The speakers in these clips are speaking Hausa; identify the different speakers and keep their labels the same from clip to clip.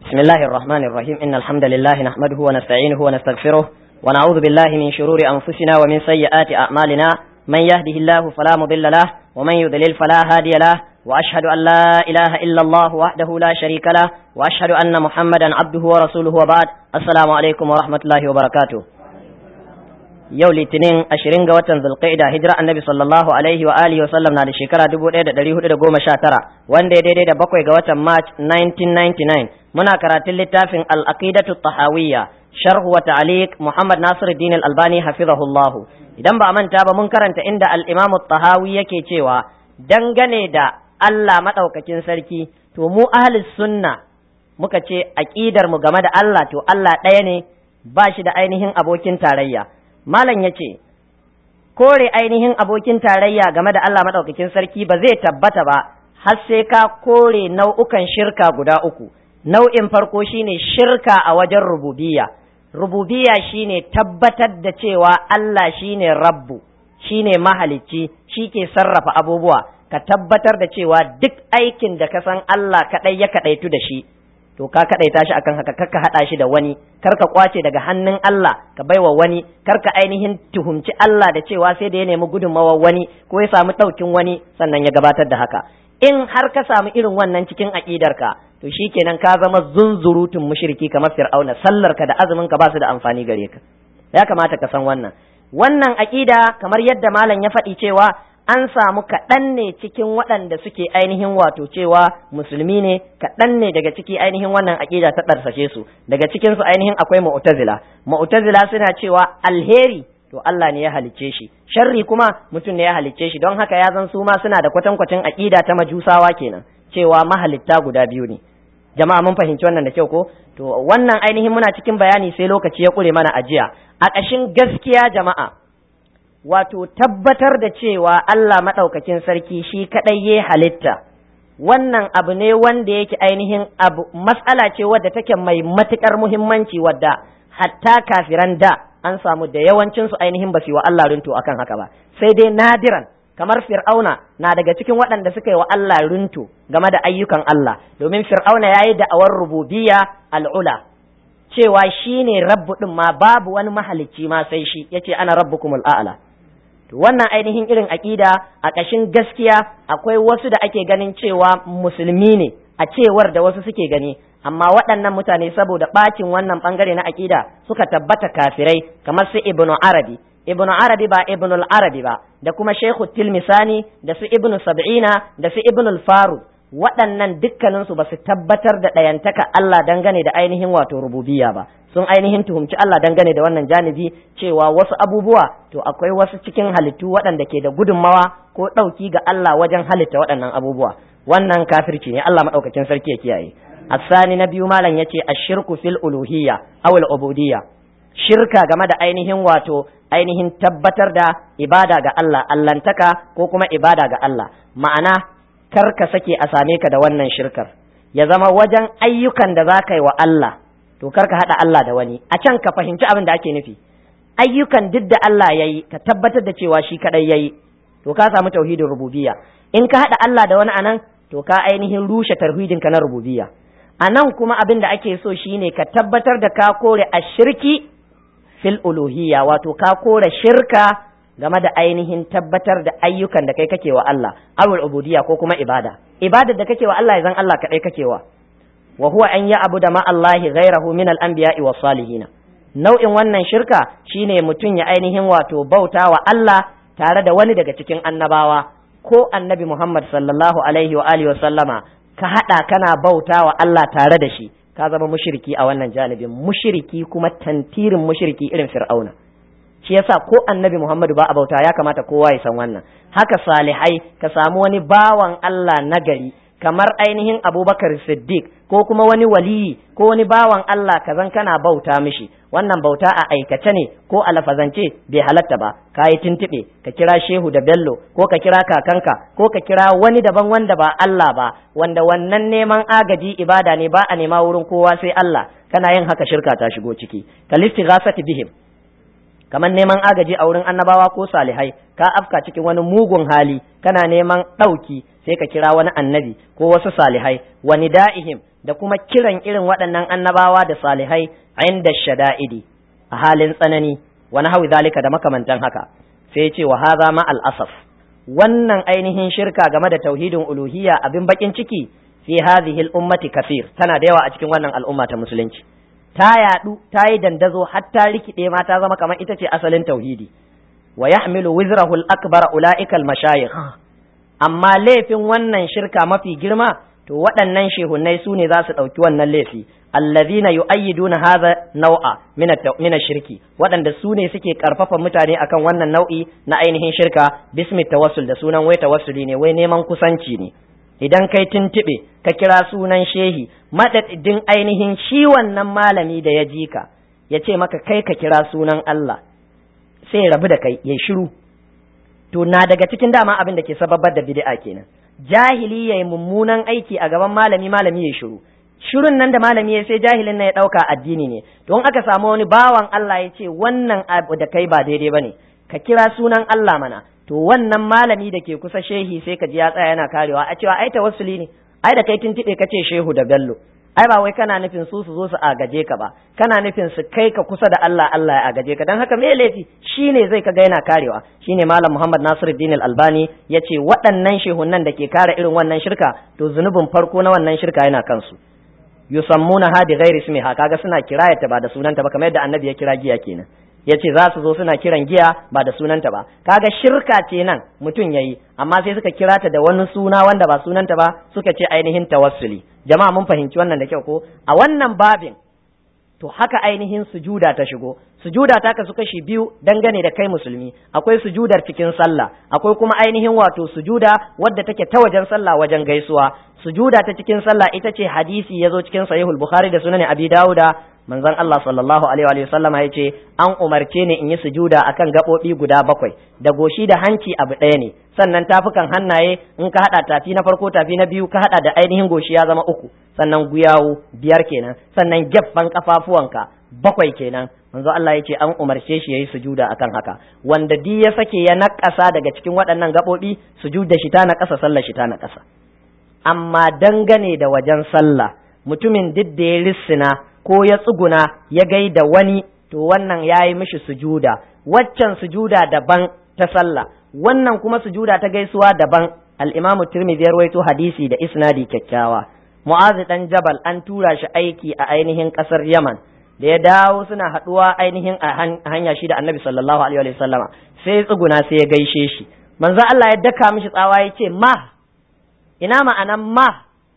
Speaker 1: بسم الله الرحمن الرحيم إن الحمد لله نحمده ونستعينه ونستغفره ونعوذ بالله من شرور أنفسنا ومن سيئات أعمالنا من يهده الله فلا مضل له ومن يضلل فلا هادي له وأشهد أن لا إله إلا الله وحده لا شريك له وأشهد أن محمدا عبده ورسوله وبعد السلام عليكم ورحمة الله وبركاته yau litinin ashirin ga watan zulqa'ida hijira annabi sallallahu alaihi wa alihi wa sallam na da shekara dubu ɗaya da ɗari hudu da goma sha tara wanda ya daidai da bakwai ga watan march 1999 muna karatun littafin al-aqidatu tahawiyya sharhu wa ta'liq muhammad nasiruddin al-albani hafizahullah idan ba a manta ba mun karanta inda al-imam tahawi yake cewa dangane da Allah madaukakin sarki to mu ahli sunna muka ce aqidar mu game da Allah to Allah ɗaya ne ba shi da ainihin abokin tarayya Malam ya ce, Kore ainihin abokin tarayya game da Allah maɗaukakin sarki ba zai tabbata ba, har sai ka kore nau'ukan shirka guda uku. Nau'in farko shine shirka a wajen rububiya. Rububiya shine tabbatar da cewa Allah shine rabbu, shine mahalicci, shi ke sarrafa abubuwa, ka tabbatar da cewa duk aikin da ka san Allah kaɗai ya kaɗaitu da shi. to ka kadaita shi akan haka karka hada shi da wani karka kwace daga hannun Allah ka baiwa wani karka ainihin tuhumci Allah da cewa sai da ya nemi gudunmawar wani ko ya samu daukin wani sannan ya gabatar da haka in har ka samu irin wannan cikin aqidarka to shikenan ka zama zunzurutun mushriki kamar fir'auna sallar ka da azumin ka ba su da amfani gare ka ya kamata ka san wannan wannan aqida kamar yadda malam ya faɗi cewa an samu kaɗan ne cikin waɗanda suke ainihin wato cewa musulmi ne kaɗan ne daga ciki ainihin wannan aƙida ta ɗarsashe su daga cikin su ainihin akwai mu'tazila mu'tazila suna cewa alheri to Allah ne ya halicce shi sharri kuma mutum ne ya halicce shi don haka ya zan su ma suna da kwatankwacin aƙida ta majusawa kenan cewa mahalitta guda biyu ne jama'a mun fahimci wannan da kyau ko to wannan ainihin muna cikin bayani sai lokaci ya ƙure mana ajiya a ƙashin gaskiya jama'a wato tabbatar da cewa Allah maɗaukakin sarki shi kaɗai ya halitta wannan abu ne wanda yake ainihin abu matsala ce wadda take mai matuƙar muhimmanci wadda hatta kafiran da an samu da yawancinsu ainihin ba su yi wa Allah runtu akan haka ba sai dai nadiran kamar fir'auna na daga cikin waɗanda suka yi wa Allah runtu game da ayyukan Allah domin fir'auna ya yi da'awar rububiyya al'ula cewa shi ne rabbu ɗin ma babu wani mahalicci ma sai shi yace ana rabbukumul a'la to wannan ainihin irin aƙida a ƙashin gaskiya akwai wasu da ake ganin cewa musulmi ne a cewar da wasu suke gani amma waɗannan mutane saboda ɓacin wannan ɓangare na aƙida suka tabbata kafirai kamar su ibnu arabi ibnu arabi ba ibnu arabi ba da kuma shehu tilmisani da su ibnu sab'ina da su ibnu faru waɗannan dukkaninsu ba su tabbatar da ɗayantaka Allah dangane da ainihin wato rububiyya ba sun ainihin tuhumci Allah dangane da wannan janibi cewa wasu abubuwa to akwai wasu cikin halittu waɗanda ke da gudunmawa ko ɗauki ga Allah wajen halitta waɗannan abubuwa wannan kafirci ne Allah maɗaukakin sarki ya kiyaye asani na biyu malam yace ashirku fil uluhiyya aw al ubudiyya shirka game da ainihin wato ainihin tabbatar da ibada ga Allah allantaka ko kuma ibada ga Allah ma'ana kar ka sake a same ka da wannan shirkar ya zama wajen ayyukan da za ka yi wa Allah to kar ka haɗa Allah da wani a can ka fahimci abin da ake nufi ayyukan duk da Allah ya yi ka tabbatar da cewa shi kaɗai ya yi to ka samu tauhidin rububiyya in ka haɗa Allah da wani anan to ka ainihin rushe tauhidin ka na rububiyya a nan kuma abin da ake so shine ka tabbatar da ka kore a shirki fil uluhiyya wato ka kore shirka game da ainihin tabbatar da ayyukan da kai kake wa Allah awul ubudiyya ko kuma ibada ibada da kake wa Allah zan Allah kadai kake wa wa huwa an ya abu da ma Allah ghairahu min al anbiya'i was salihin nau'in wannan shirka shine mutum ya ainihin wato bauta wa Allah tare da wani daga cikin annabawa ko annabi Muhammad sallallahu alaihi wa alihi wa sallama ka hada kana bauta wa Allah tare da shi ka zama mushriki a wannan janibin mushriki kuma tantirin mushriki irin fir'auna shi yasa ko annabi Muhammadu ba a bauta ya kamata kowa ya san wannan haka salihai ka samu wani bawan Allah nagari kamar ainihin Abubakar Siddiq ko kuma wani waliyi ko wani bawan Allah ka zan kana bauta mishi wannan bauta a aikace ne ko a lafazance bai halatta ba ka yi tuntuɓe ka kira shehu da bello ko ka kira kakanka ko ka kira wani daban wanda ba Allah ba wanda wannan neman agaji ibada ne ba a nema wurin kowa sai Allah kana yin haka shirka ta shigo ciki kalisti ghasati bihim kamar neman agaji a wurin annabawa ko salihai ka afka cikin wani mugun hali kana neman ɗauki sai ka kira wani annabi ko wasu salihai wani da'ihim da kuma kiran irin waɗannan annabawa da salihai inda shada'idi a halin tsanani wa nahwi zalika da makamantan haka sai ya ce wa hadha ma al asaf wannan ainihin shirka game da tauhidin uluhiyya abin bakin ciki fi hadhihi al ummati kafir tana da yawa a cikin wannan al'umma ta musulunci ta yadu ta yi dandazo har ta rikide ma ta zama kamar ita ce asalin tauhidi wa yahmilu wizrahu al akbar ulaika al mashayikh amma laifin wannan shirka mafi girma to waɗannan shehunnai su ne za su ɗauki wannan laifi allazina yu'ayyiduna hadha nau'a min shirki waɗanda su ne suke karfafa mutane akan wannan nau'i na ainihin shirka bismi tawassul da sunan wai tawassuli ne wai neman kusanci ne idan kai tuntuɓe ka kira sunan shehi madadin ainihin shi wannan malami da ya ji ka ya ce maka kai ka kira sunan Allah sai ya rabu da kai ya shiru to na daga cikin dama abin da ke sababar da bid'a kenan jahili yayi mummunan aiki a gaban malami malami ya shiru shirun nan da malami ya sai jahilin nan ya dauka addini ne don aka samu wani bawan Allah ya ce wannan abu da kai ba daidai bane ka kira sunan Allah mana to wannan malami da ke kusa shehi sai ka ji ya tsaya yana karewa a cewa ai tawassuli ne ai da kai tuntube ka ce shehu da bello ai ba wai kana nufin su su zo su agaje ka ba kana nufin su kai ka kusa da Allah Allah ya agaje ka dan haka me laifi shine zai kaga yana karewa shine malam Muhammad Nasiruddin Al-Albani yace waɗannan shehunan da ke kare irin wannan shirka to zunubin farko na wannan shirka yana kansu yusammuna ha bi ghairi ismiha kaga suna kirayata ba da sunanta ba kamar yadda annabi ya kira giya kenan yace za su zo suna kiran giya ba da sunanta ba kaga shirka ce nan mutum yayi amma sai suka kira ta da wani suna wanda ba sunanta ba suka ce ainihin tawassuli jama'a mun fahimci wannan da kyau ko a wannan babin to haka ainihin sujuda ta shigo sujuda ta kasu kashi biyu dangane da kai musulmi akwai sujudar cikin sallah akwai kuma ainihin wato sujuda wadda take ta wajen sallah wajen gaisuwa sujuda ta cikin sallah ita ce hadisi yazo cikin sahihul bukhari da sunan abi dauda manzon Allah sallallahu alaihi wa sallama ya ce an umarce ni in yi sujuda akan gaɓoɓi guda bakwai da goshi da hanci abu ɗaya ne sannan tafukan hannaye in ka haɗa tafi na farko tafi na biyu ka haɗa da ainihin goshi ya zama uku sannan guyawu biyar kenan sannan gefen kafafuwanka bakwai kenan manzo Allah ya ce an umarce shi yayi sujuda akan haka wanda di ya sake ya naƙasa daga cikin waɗannan gaɓoɓi sujuda shi ta naƙasa sallar shi ta naƙasa amma dangane da wajen sallah mutumin duk da ya lissina ko ya tsuguna ya gaida wani to wannan ya yi mishi sujuda waccan sujuda daban ta sallah wannan kuma sujuda ta gaisuwa daban al-imamu tirmidhi ya rawaito hadisi da isnadi kyakkyawa mu'azi dan jabal an tura shi aiki a ainihin kasar yaman da ya dawo suna haduwa ainihin a hanya shi da annabi sallallahu alaihi wa sallama sai tsuguna sai ya gaishe shi manzo Allah ya daka mishi tsawa ya ce ma ina ma'anan ma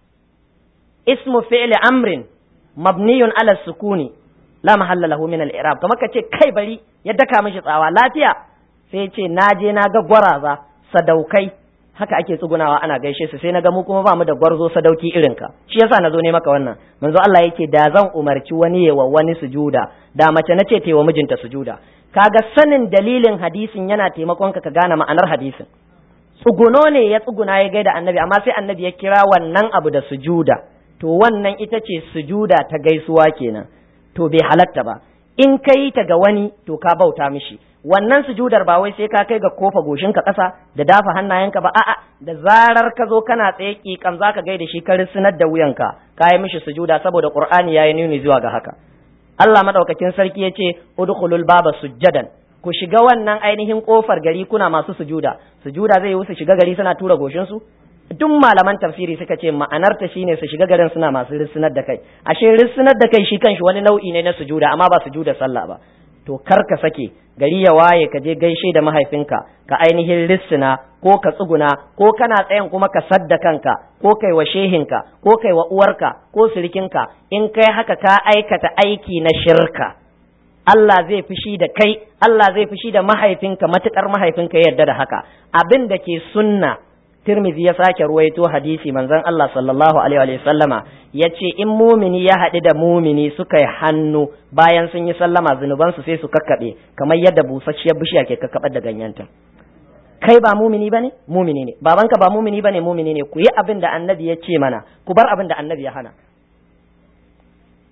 Speaker 1: ismu fi'li amrin mabniyun ala sukuni la mahalla lahu min al-i'rab kamar ka ce kai bari ya daka mishi tsawa lafiya sai ce na je na ga gwaraza sadaukai haka ake tsugunawa ana gaishe su sai na ga mu kuma ba mu da gwarzo sadauki irin ka shi yasa na zo ne maka wannan manzo Allah yake da zan umarci wani yawa wani sujuda da mace nace ta wa mijinta sujuda kaga sanin dalilin hadisin yana taimakon ka ka gane ma'anar hadisin tsuguno ne ya tsuguna ya gaida annabi amma sai annabi ya kira wannan abu da sujuda to wannan ita ce sujuda ta gaisuwa kenan to bai halatta ba in ka yi ta ga wani to ka bauta mishi wannan sujudar ba wai sai ka kai ga kofa goshinka ƙasa da dafa hannayenka ba a'a da zarar ka zo kana tsaye kikan zaka gaida shi ka risinar da wuyanka ka yi mishi sujuda saboda qur'ani yayi nuni zuwa ga haka Allah madaukakin sarki yace udkhulul baba sujjadan ku shiga wannan ainihin kofar gari kuna masu sujuda sujuda zai yi su shiga gari suna tura goshinsu duk malaman tafsiri suka ce ma'anarta shine su shiga garin suna masu rissinar da kai ashe rissinar da kai shi kanshi wani nau'i ne na sujuda amma ba sujuda sallah ba to kar ka sake gari ya waye ka je gaishe da mahaifinka ka ainihin rissina ko ka tsuguna ko kana tsayin kuma ka sadda kanka ko kai wa shehinka ko kai wa uwarka ko sirikinka in kai haka ka aikata aiki na shirka Allah zai fushi da kai Allah zai fushi da mahaifinka matukar mahaifinka ya yarda da haka abin da ke sunna Tirmidhi ya sake ruwaito hadisi manzon Allah sallallahu alaihi wa sallama yace in mumini ya haɗu da mumini suka yi hannu bayan sun yi sallama zunuban su sai su kakkaɓe kamar yadda busasshiyar bishiya ke kakkaɓar da ganyenta kai ba mumini bane mumini ne babanka ba mumini bane mumini ne ku yi abin da annabi ya ce mana ku bar abin da annabi ya hana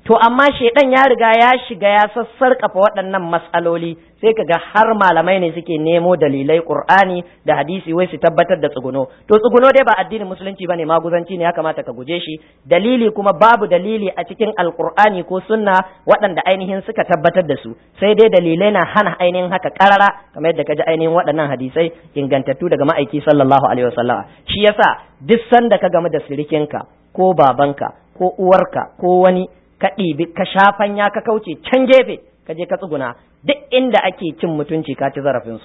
Speaker 1: to amma shedan ya riga ya shiga ya sassarƙafa waɗannan matsaloli sai kaga har malamai ne suke nemo dalilai qur'ani da hadisi wai su tabbatar da tsuguno to tsuguno dai ba addinin musulunci bane maguzanci ne ya kamata ka guje shi dalili kuma babu dalili a cikin alqur'ani ko sunna waɗanda ainihin suka tabbatar da su sai dai dalilai na hana ainihin haka karara kamar yadda kaji ainihin waɗannan hadisai ingantattu daga ma'aiki sallallahu alaihi wasallam shi yasa duk sanda ka game da sirikinka ko babanka ko uwarka ko wani ka ɗibi ka shafanya ka kauce can gefe ka je ka tsuguna duk inda ake cin mutunci ka ci zarafinsu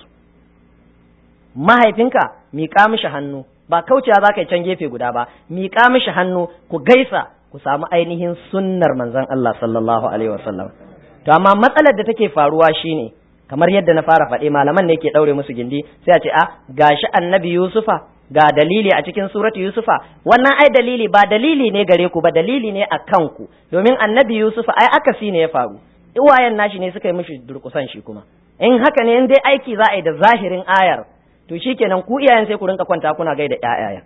Speaker 1: mahaifinka miƙa mishi hannu ba kaucewa za ka yi can gefe guda ba miƙa mishi hannu ku gaisa ku samu ainihin sunnar manzon Allah sallallahu alaihi wasallam to amma matsalar da take faruwa shine kamar yadda na fara faɗe malaman ne ke ɗaure musu gindi sai a ce a gashi annabi yusufa ga dalili a cikin suratu yusufa wannan ai dalili ba dalili ne gare ku ba dalili ne a kanku domin annabi yusufa ai akasi ne ya faru iwayen nashi ne suka yi mishi durkusan shi kuma in haka ne in dai aiki za a yi da zahirin ayar to shikenan ku iyayen sai ku rinka kwanta kuna gaida ƴaƴaya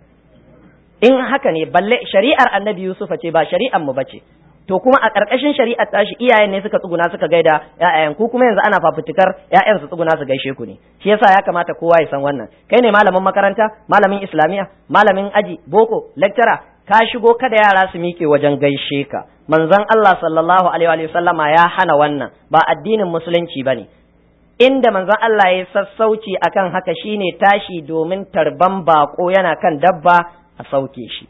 Speaker 1: in haka ne balle shari'ar annabi yusufa ce ba shari'ar mu bace to kuma a ƙarƙashin shari'ar tashi iyayen ne suka tsuguna suka gaida ƴaƴayen ku kuma yanzu ana fafutukar ƴaƴan su tsuguna su gaishe ku ne shi yasa ya kamata kowa ya san wannan kai ne malamin makaranta malamin islamiya malamin aji boko lecturer ka shigo kada yara su miƙe wajen gaishe ka manzon Allah sallallahu alaihi wa sallama ya hana wannan ba addinin musulunci bane inda manzon Allah ya sassauci akan haka shine tashi domin tarban bako yana kan dabba a sauke shi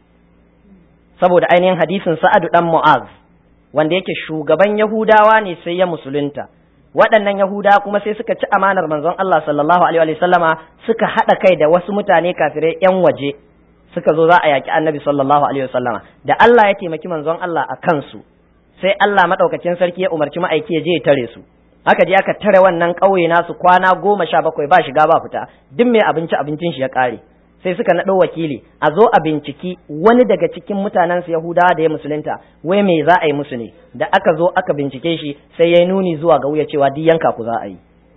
Speaker 1: saboda ainihin hadisin Sa'adu dan Mu'az wanda yake shugaban Yahudawa ne sai ya musulunta waɗannan Yahudawa kuma sai suka ci amanar manzon Allah sallallahu alaihi wa sallama suka haɗa kai da wasu mutane kafirai yan waje suka zo za a yaƙi annabi sallallahu alaihi wa sallama da Allah ya taimaki manzon Allah a kansu sai Allah madaukakin sarki ya umarci ma'aiki ya je ya tare su aka je aka tare wannan ƙauye nasu kwana goma sha bakwai ba shiga ba fita duk mai abinci abincin shi ya ƙare sai suka naɗo wakili a zo a binciki wani daga cikin mutanensu Yahudawa da ya musulunta wai me za a yi musu ne da aka zo aka bincike shi sai ya nuni zuwa ga wuya cewa duk yanka ku za a yi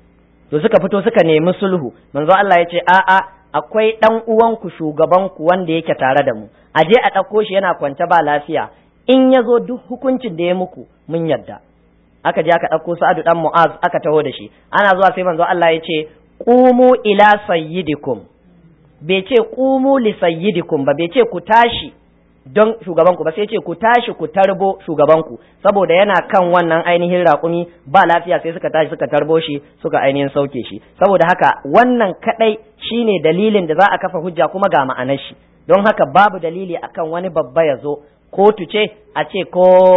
Speaker 1: to suka fito suka nemi sulhu manzo Allah ya ce a'a akwai dan uwanku shugabanku wanda yake tare da mu a je a ɗauko shi yana kwance ba lafiya in ya zo duk hukuncin da ya muku mun yadda aka je aka ɗauko Sa'adu dan Mu'az aka taho da shi ana zuwa sai manzo Allah ya ce qumu ila sayyidikum bai ce qumu li sayyidikum ba bai ce ku tashi don shugabanku ba sai ce ku tashi ku tarbo shugabanku saboda yana kan wannan ainihin raƙumi ba lafiya sai suka tashi suka tarbo shi suka ainihin sauke shi saboda haka wannan kadai shine dalilin da za a kafa hujja kuma ga ma'anar shi don haka babu dalili akan wani babba ya zo kotu ce a ce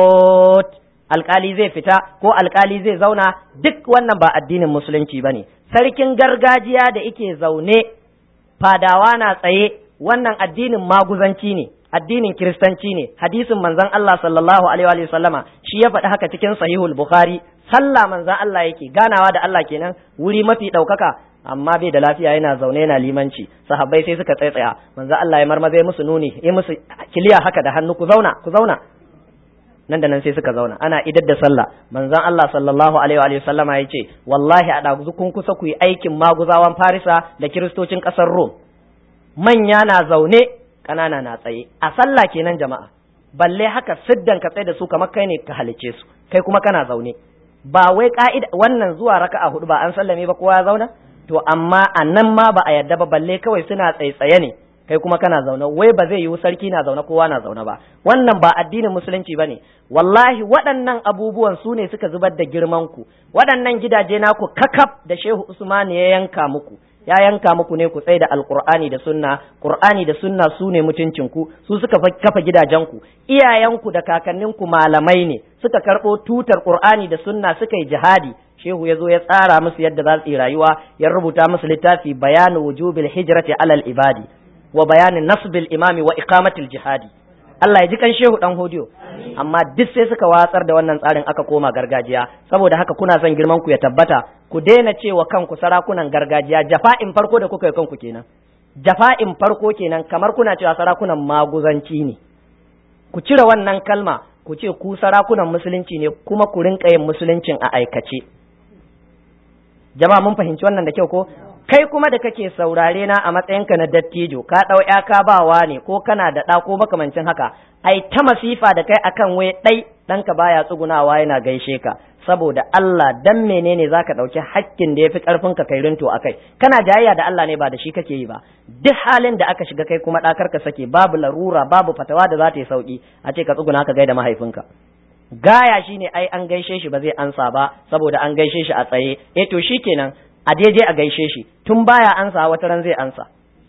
Speaker 1: kot alkali zai fita ko alkali zai zauna duk wannan ba addinin musulunci bane sarkin gargajiya da ike zaune fadawa na tsaye wannan addinin maguzanci ne addinin kiristanci ne hadisin manzon Allah sallallahu alaihi wa sallama shi ya faɗi haka cikin sahihul bukhari sallah manzon Allah yake ganawa da Allah kenan wuri mafi ɗaukaka amma bai da lafiya yana zaune yana limanci sahabbai sai suka tsaitsaya manzon Allah ya marmaza musu nuni ya musu kiliya haka da hannu ku zauna ku zauna nan da nan sai suka zauna ana idar da sallah manzon Allah sallallahu alaihi wa sallama ya ce wallahi a ɗaguzu kun kusa ku yi aikin maguzawan Farisa da kiristocin ƙasar Rom manya na zaune ƙanana na tsaye a sallah kenan jama'a balle haka siddan ka tsaye da su kamar kai ne ka halice su kai kuma kana zaune ba wai ka'ida wannan zuwa raka'a hudu ba an sallame ba kowa ya zauna to amma a nan ma ba a yarda ba balle kawai suna tsaitsaye ne kai kuma kana zaune wai ba zai yiwu sarki na zaune kowa na zaune ba wannan ba addinin musulunci bane wallahi waɗannan abubuwan su ne suka zubar da girman ku waɗannan gidaje naku kakaf da shehu usman ya yanka muku ya yanka muku ne ku tsaye da alqur'ani da sunna qur'ani da sunna su ne mutuncinku su suka kafa gidajenku iyayenku da kakanninku malamai ne suka karɓo tutar qur'ani da sunna suka yi jihadi shehu ya zo ya tsara musu yadda za su yi rayuwa ya rubuta musu littafi bayanu wujubil hijrati alal ibadi wa bayanin nasbil imami wa iqamatil jihadi Allah ya ji kan shehu dan hodiyo amma duk sai suka watsar da wannan tsarin aka koma gargajiya saboda haka kuna son girman ku ya tabbata ku daina cewa kanku sarakunan gargajiya jafa'in farko da kuka yi kanku kenan jafa'in farko kenan kamar kuna cewa sarakunan maguzanci ne ku cire wannan kalma ku ce ku sarakunan musulunci ne kuma ku rinka yin musuluncin a aikace jama'a mun fahimci wannan da kyau ko kai kuma da kake saurare na a matsayinka na dattijo ka ɗau ya ka bawa ne ko kana da ɗa ko makamancin haka ai ta masifa da kai akan wai ɗai ɗanka baya tsugunawa yana gaishe ka saboda Allah dan menene zaka ɗauki hakkin da yafi ƙarfin ka kai rinto akai kana jayayya da Allah ne ba da shi kake yi ba duk halin da aka shiga kai kuma ɗakar ka sake babu larura babu fatawa da za ta yi sauki a ce ka tsuguna ka gaida mahaifinka gaya shine ai an gaishe shi ba zai ansa ba saboda an gaishe shi a tsaye eh to shikenan a daidai a gaishe shi tun baya ansa wata ran zai ansa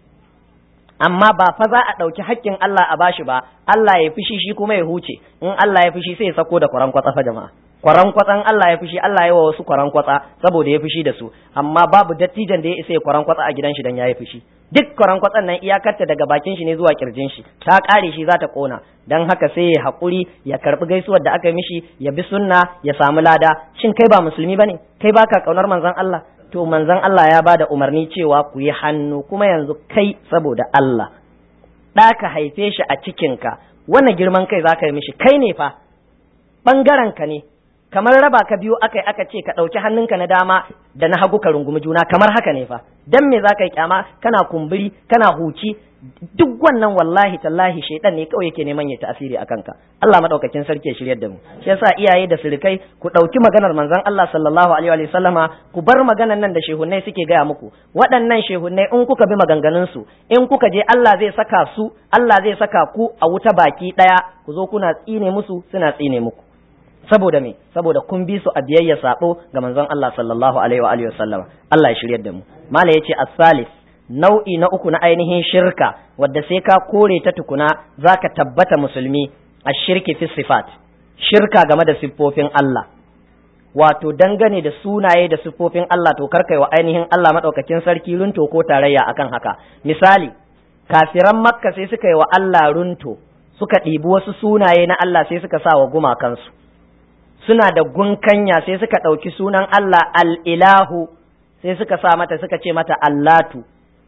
Speaker 1: amma ba fa za a ɗauki haƙƙin Allah a bashi ba Allah ya fushi shi kuma ya huce in Allah ya fushi sai ya sako da kwaran kwatsa fa jama'a kwaran kwatsan Allah ya fushi Allah ya wa wasu kwaran kwatsa saboda ya fushi da su amma babu dattijan da ya isa ya kwaran kwatsa a gidan shi dan yayi fushi duk kwaran kwatsan nan iyakarta daga bakin shi ne zuwa kirjin shi ta kare shi za ta kona dan haka sai ya haƙuri ya karbi gaisuwar da aka mishi ya bi sunna ya samu lada shin kai ba musulmi bane kai baka kaunar manzon Allah to manzon Allah ya bada umarni cewa ku yi hannu kuma yanzu kai saboda Allah ɗa ka haife shi a cikinka wannan girman kai za ka yi mishi kai ne fa ɓangaren ka ne kamar raba ka biyu aka aka ce ka ɗauki hannunka na dama da na hagu ka rungumi juna kamar haka ne fa dan me za ka yi kyama kana kumburi kana huci duk wannan wallahi tallahi shaidan ne kawai yake neman ya ta'asiri a kanka Allah madaukakin sarki ya shiryar da mu shi yasa iyaye da sirikai ku ɗauki maganar manzon Allah sallallahu alaihi wa sallama ku bar maganar nan da shehunnai suke gaya muku waɗannan shehunnai in kuka bi maganganun su in kuka je Allah zai saka su Allah zai saka ku a wuta baki ɗaya ku zo kuna tsine musu suna tsine muku saboda me saboda kun bi su a biyayya sabo ga manzon Allah sallallahu alaihi wa alihi sallama Allah ya shiryar da mu mala yace as-salis nau'i na uku na ainihin shirka wadda sai ka kore ta tukuna zaka tabbata musulmi ash-shirki fi sifat shirka game da siffofin Allah wato dangane da sunaye da siffofin Allah to karkai wa ainihin Allah madaukakin sarki runto ko tarayya akan haka misali kafiran makka sai suka yi wa Allah runto suka ɗibi wasu sunaye na Allah sai suka sa wa gumakansu suna da gunkanya sai suka ɗauki sunan Allah al'ilahu sai suka sa mata suka ce mata Allatu,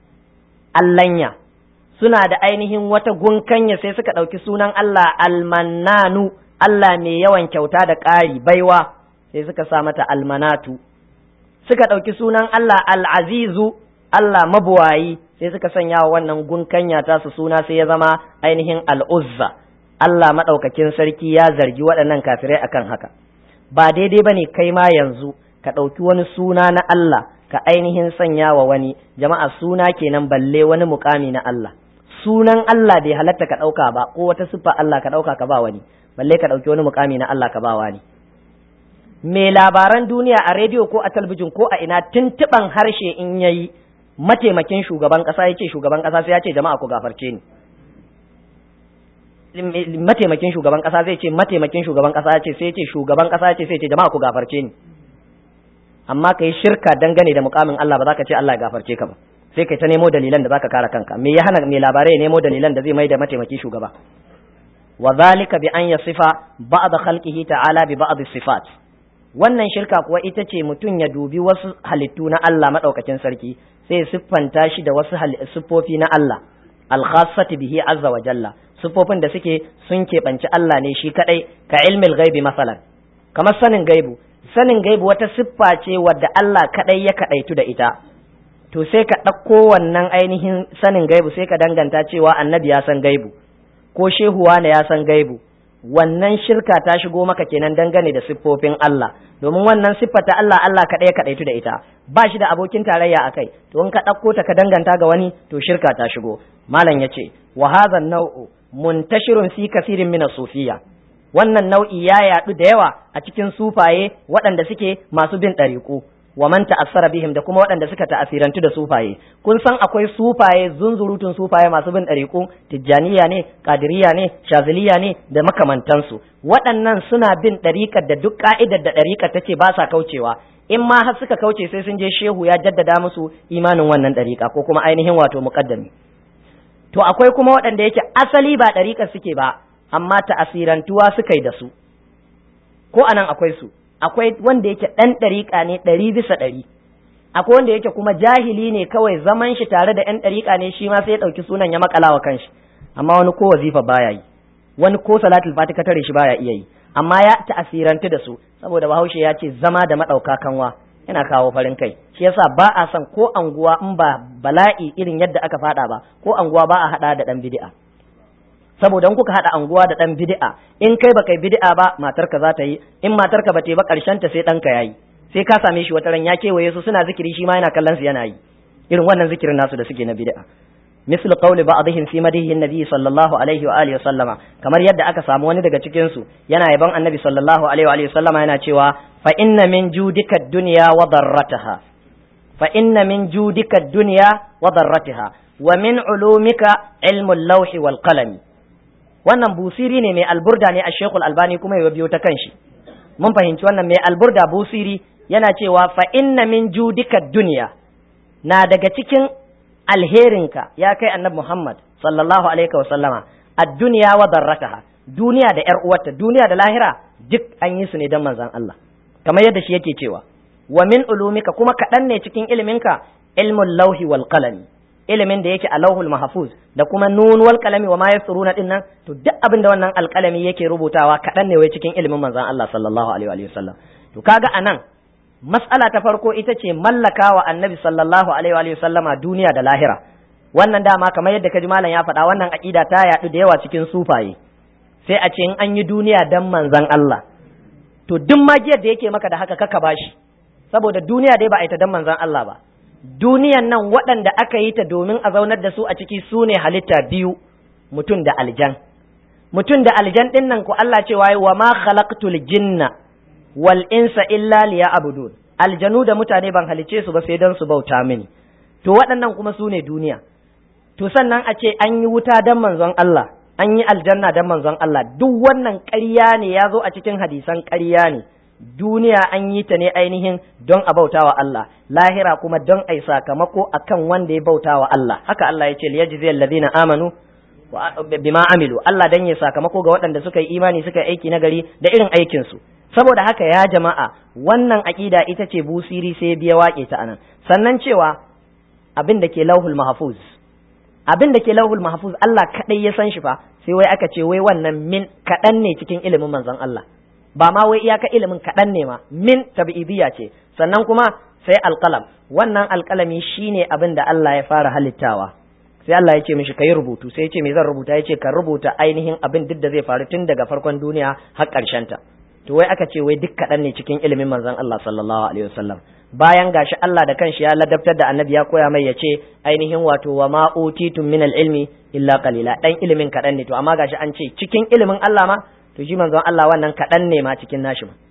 Speaker 1: Allanya, suna da ainihin wata gunkanya sai suka ɗauki sunan Allah almannanu, Allah mai yawan kyauta da ƙari baiwa sai suka sa mata almanatu, suka ɗauki sunan Allah al'azizu, Allah mabuwayi sai suka sanya wa wannan gunkanya tasu suna sai ya zama ainihin al'uzza. Allah maɗaukakin sarki ya zargi waɗannan kafirai akan haka ba daidai ba ne kai ma yanzu ka ɗauki wani suna na Allah ka ainihin sanya wa wani jama'a suna kenan balle wani mukami na Allah sunan Allah bai halatta ka ɗauka ba ko wata siffa Allah ka ɗauka ka ba wani balle ka ɗauki wani mukami na Allah ka ba wani me labaran duniya a rediyo ko a talbijin ko a ina tuntuɓan harshe in yayi mataimakin shugaban ƙasa ya ce shugaban ƙasa sai ya ce jama'a ku gafarce ni mataimakin shugaban kasa zai ce mataimakin shugaban kasa ce sai ce shugaban kasa ce sai ce jama'a ku gafarce ni amma ka yi shirka dangane da mukamin Allah ba za ka ce Allah ya gafarce ka ba sai kai ta nemo dalilan da zaka kare kanka me ya hana mai labarai ya nemo dalilan da zai mai da mataimaki shugaba wa zalika bi an yasifa ba'd khalqihi ta'ala bi ba'd sifat wannan shirka kuwa ita ce mutum ya dubi wasu halittu na Allah madaukakin sarki sai ya siffanta shi da wasu siffofi na Allah al-khassati bihi azza wa jalla siffofin da suke sun keɓanci Allah ne shi kaɗai ka ilmil gaibi masalan kamar sanin gaibu sanin gaibu wata siffa ce wadda Allah kaɗai ya kaɗaitu da ita to sai ka ɗauko wannan ainihin sanin gaibu sai ka danganta cewa annabi ya san gaibu ko shehuwa ne ya san gaibu wannan shirka ta shigo maka kenan dangane da siffofin Allah domin wannan siffa ta Allah Allah kaɗai ya kaɗaitu da ita ba shi da abokin tarayya a kai to in ka ɗauko ta ka danganta ga wani to shirka ta shigo malam ya ce wa hadha nau'u muntashirun fi kasirin min sufiya wannan nau'i ya yadu da yawa a cikin sufaye waɗanda suke masu bin ɗariƙu wa man ta'assara bihim da kuma waɗanda suka ta'asirantu da sufaye kun san akwai sufaye zunzurutun sufaye masu bin ɗariƙu tijjaniya ne qadiriyya ne shaziliya ne da makamantansu waɗannan suna bin ɗariƙar da duk ka'idar da ɗariƙar tace ba sa kaucewa in ma har suka kauce sai sun je shehu ya jaddada musu imanin wannan ɗariƙa ko kuma ainihin wato muqaddami to akwai kuma waɗanda yake asali ba ɗariƙar suke ba amma ta'asirantuwa suka yi da su ko anan akwai su akwai wanda yake ɗan ɗariƙa ne ɗari bisa ɗari akwai wanda yake kuma jahili ne kawai zaman shi tare da ‘yan ɗariƙa ne shi ma sai ya ɗauki sunan ya makala wa kanshi amma wani ko wazifa baya yi wani ko salatul fati tare shi baya iya yi amma ya ta'asirantu da su saboda bahaushe ya ce zama da maɗauka kanwa yana kawo farin kai shi yasa ba a son ko anguwa in ba bala'i irin yadda aka fada ba ko anguwa ba a hada da dan bid'a saboda in kuka hada anguwa da dan bid'a in kai ba kai bid'a ba matarka za ta yi in matarka ba ta yi ba karshen ta sai ɗanka yayi sai ka same shi wata ran ya kewaye su suna zikiri shi ma yana kallon su yana yi irin wannan zikirin nasu da suke na bid'a misal qawli ba'dihim fi madihi nabi sallallahu alaihi wa alihi sallama kamar yadda aka samu wani daga cikin su yana yaban annabi sallallahu alaihi wa alihi sallama yana cewa fa inna min judika dunya wa darrataha fa inna min judika dunya wa darrataha wa min ulumika ilmu lawhi wal qalami wannan busiri ne mai alburda ne a shekul albani kuma ya biyo ta kanshi mun fahimci wannan mai alburda busiri yana cewa fa inna min judika dunya na daga cikin alherinka ya kai annabi Muhammad sallallahu alaihi wa sallama ad-dunya wa darrataha duniya da yar uwarta duniya da lahira duk an yi su ne dan manzon Allah kamar yadda shi yake cewa wa min ulumika kuma kaɗan ne cikin iliminka ilmul lauhi wal qalami ilimin da yake a lauhul mahfuz da kuma nun wal qalami wa ma yasuruna dinnan to duk abin da wannan alqalami yake rubutawa kaɗan ne wai cikin ilimin manzon Allah sallallahu alaihi wa sallam to kaga anan mas'ala ta farko ita ce mallaka wa annabi sallallahu alaihi wa sallama duniya da lahira wannan dama kamar yadda kaji malam ya faɗa wannan aqida ta yaɗu da yawa cikin sufaye sai a ce in an yi duniya dan manzon Allah to duk magiyar da yake maka da haka kaka bashi saboda duniya dai ba a yi ta dan manzon Allah ba duniyan nan waɗanda aka yi ta domin a zaunar da su a ciki su ne halitta biyu mutum da aljan mutum da aljan ɗin nan ku Allah cewa wa ma khalaqtul jinna wal insa illa liya'budun aljanu da mutane ban halice su ba sai dan su bauta mini to waɗannan kuma su ne duniya to sannan a ce an yi wuta dan manzon Allah an yi aljanna dan manzon Allah duk wannan ƙarya ne ya zo a cikin hadisan ƙarya ne duniya an yi ta ne ainihin don a bautawa Allah lahira kuma don ai sakamako akan wanda ya bautawa Allah haka Allah ya ce liyajzi alladhina amanu bima amilu Allah dan ya sakamako ga waɗanda suka yi imani suka yi aiki nagari da irin aikin su saboda haka ya jama'a wannan aƙida ita ce busiri sai biya waƙe ta anan sannan cewa abin da ke lauhul mahfuz abin da ke lauhul mahfuz Allah kadai ya san shi fa sai wai aka ce wai wannan min kaɗan ne cikin ilimin manzon Allah ba ma wai iyaka ilimin kaɗan ne ma min tabi'idiyya ce sannan kuma sai alƙalam wannan alƙalami shine abin da Allah ya fara halittawa sai Allah ya ce mishi kai rubutu sai ya ce me zan rubuta ya ce ka rubuta ainihin abin duk da zai faru tun daga farkon duniya har ƙarshen ta to wai aka ce wai duk kaɗan ne cikin ilimin manzon Allah sallallahu alaihi wasallam bayan gashi Allah da kanshi ya ladabtar da annabi ya koya mai ya ce ainihin wato wa ma utitum min ilmi illa qalila dan ilimin kaɗan ne to amma gashi an ce cikin ilimin Allah ma to shi manzon Allah wannan kaɗan ne ma cikin nashi ma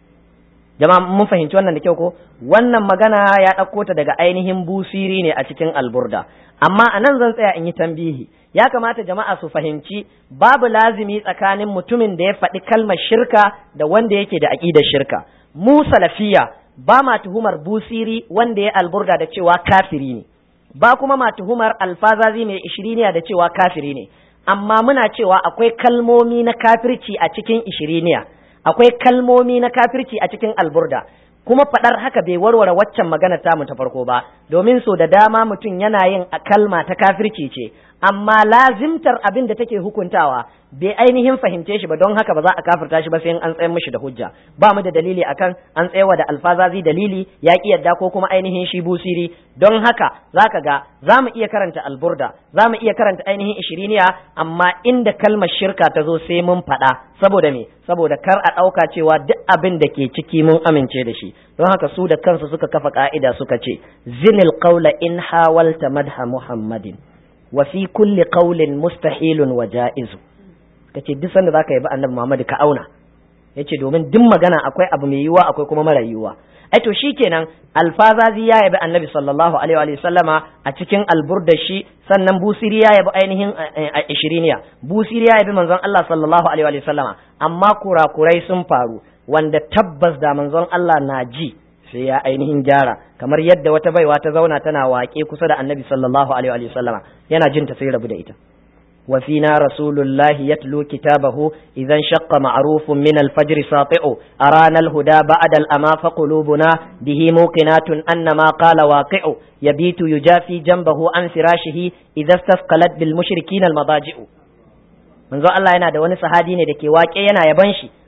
Speaker 1: jama'a mun fahimci wannan da kyau ko wannan magana ya ɗauko ta daga ainihin busiri ne a cikin alburda amma a nan zan tsaya in yi tambihi ya kamata jama'a su fahimci babu lazimi tsakanin mutumin da ya faɗi kalmar shirka da wanda yake da aƙidar shirka mu salafiya ba ma tuhumar busiri wanda ya alburda da cewa kafiri ne ba kuma ma tuhumar alfazazi mai ishiriniya da cewa kafiri ne amma muna cewa akwai kalmomi na kafirci a cikin ishiriniya akwai kalmomi na kafirci a cikin alburda kuma faɗar haka bai warware waccan magana tamu ta farko ba domin so da dama mutum yana yin a kalma ta kafirci ce amma lazimtar abin da take hukuntawa bai ainihin fahimce shi ba don haka ba za a kafirta shi ba sai an tsayar mishi da hujja ba mu da dalili akan an tsayawa da alfazazi dalili ya ki yadda ko kuma ainihin shi busiri don haka zaka ga za mu iya karanta alburda za mu iya karanta ainihin ishiriniya amma inda kalmar shirka ta zo sai mun faɗa saboda me saboda kar a ɗauka cewa duk abin da ke ciki mun amince da shi don haka su da kansu suka kafa ka'ida suka ce zinil qawla in hawalta madha muhammadin wa fi kulli qawlin mustahilun wa ja'izu kace duk sanda zaka yi ba annabi Muhammad ka auna yace domin duk magana akwai abu mai yiwuwa akwai kuma mara yiwuwa ai to shikenan alfazazi ya yabi annabi sallallahu alaihi wa sallama a cikin alburda shi sannan busiri ya yabi ainihin ishiriniya busiri ya yabi manzon Allah sallallahu alaihi wa sallama amma kurakurai sun faru wanda tabbas da manzon Allah na ji sai ya ainihin gyara kamar yadda wata baiwa ta zauna tana waƙe kusa da annabi sallallahu alaihi wa sallama yana jin ta sai rabu da ita wa fina rasulullahi yatlu kitabahu idan shaqqa ma'rufun min al-fajr sati'u arana al-huda ba'da al-ama fa qulubuna bihi muqinatun anna ma qala waqi'u yabitu yujafi janbahu an firashihi idza istafqalat bil mushrikin al-madaji'u manzo Allah yana da wani sahabi ne da ke waƙe yana yaban shi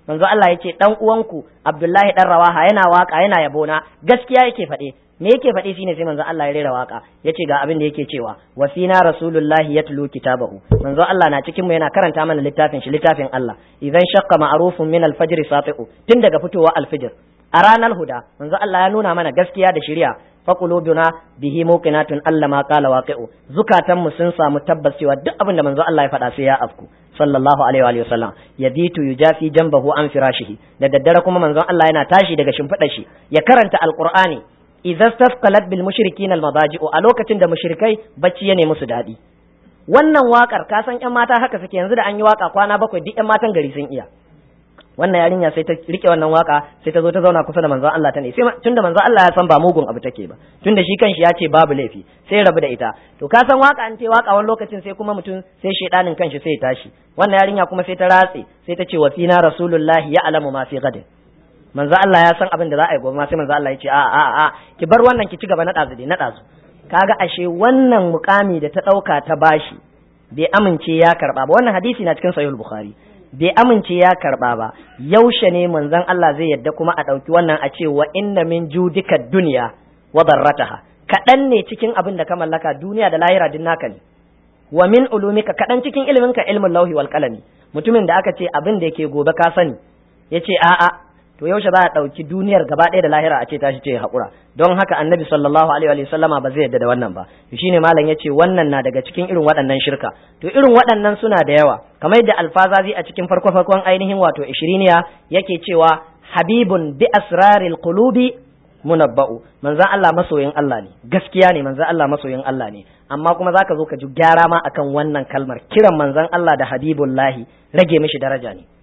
Speaker 1: manzo Allah yace dan uwanku Abdullahi dan Rawaha yana waka yana yabona gaskiya yake faɗe me yake faɗi shine sai manzo Allah ya rera waka yace ga abin da yake cewa wa fina rasulullahi yatlu kitabahu manzo Allah na cikin mu yana karanta mana littafin shi littafin Allah idan shaqqa ma'rufun min al-fajr sati'u tun daga fitowa al-fajr a ranar huda manzo Allah ya nuna mana gaskiya da shari'a fa qulubuna bihi muqinatun alla ma qala waqi'u zukatan mu sun samu tabbas cewa duk abin da manzo Allah ya faɗa sai ya afku sallallahu alaihi wa sallam yabitu yujafi jambahu an firashihi da daddare kuma manzon Allah yana tashi daga shimfiɗar shi ya karanta alqur'ani idza stafqalat bil mushrikin al madaji'u a lokacin da mushrikai bacci ya nemi su dadi wannan wakar ka san yan mata haka suke yanzu da an yi waka kwana bakwai duk yan matan gari sun iya wannan yarinya sai ta rike wannan waka sai ta zo ta zauna kusa da manzon Allah ta ne sai tunda manzon Allah ya san ba mugun abu take ba tunda shi kanshi ya ce babu laifi sai rabu da ita to ka san waka an ce waka wani lokacin sai kuma mutum sai shedanin kanshi sai ya tashi wannan yarinya kuma sai ta ratse sai ta ce wa fina rasulullahi ya alamu ma fi gadin manzo Allah ya san abin da za a yi gobe ma sai manzo Allah ya ce a a a ki bar wannan ki ci gaba na dazu dai na dazu kaga ashe wannan mukami da ta dauka ta bashi bai amince ya karba ba wannan hadisi na cikin sahih bukhari bai amince ya karba ba yaushe ne manzon Allah zai yadda kuma a dauki wannan a ce wa inna min judika dunya wa darrataha kadan ne cikin abin da ka mallaka duniya da lahira din naka ne wa min ulumika kadan cikin iliminka ilmin lauhi wal qalami mutumin da aka ce abin da yake gobe ka sani yace a'a to yaushe za a ɗauki duniyar gaba ɗaya da lahira a ce tashi ce haƙura don haka annabi sallallahu alaihi wa sallama ba zai yadda da wannan ba to shine malam yace wannan na daga cikin irin waɗannan shirka to irin waɗannan suna da yawa kamar yadda alfazazi a cikin farko farkon ainihin wato ishiriniya yake cewa habibun bi asraril qulubi munabba'u manzon Allah masoyin Allah ne gaskiya ne manzon Allah masoyin Allah ne amma kuma zaka zo ka ji gyara ma akan wannan kalmar kiran manzon Allah da habibullahi rage mishi daraja ne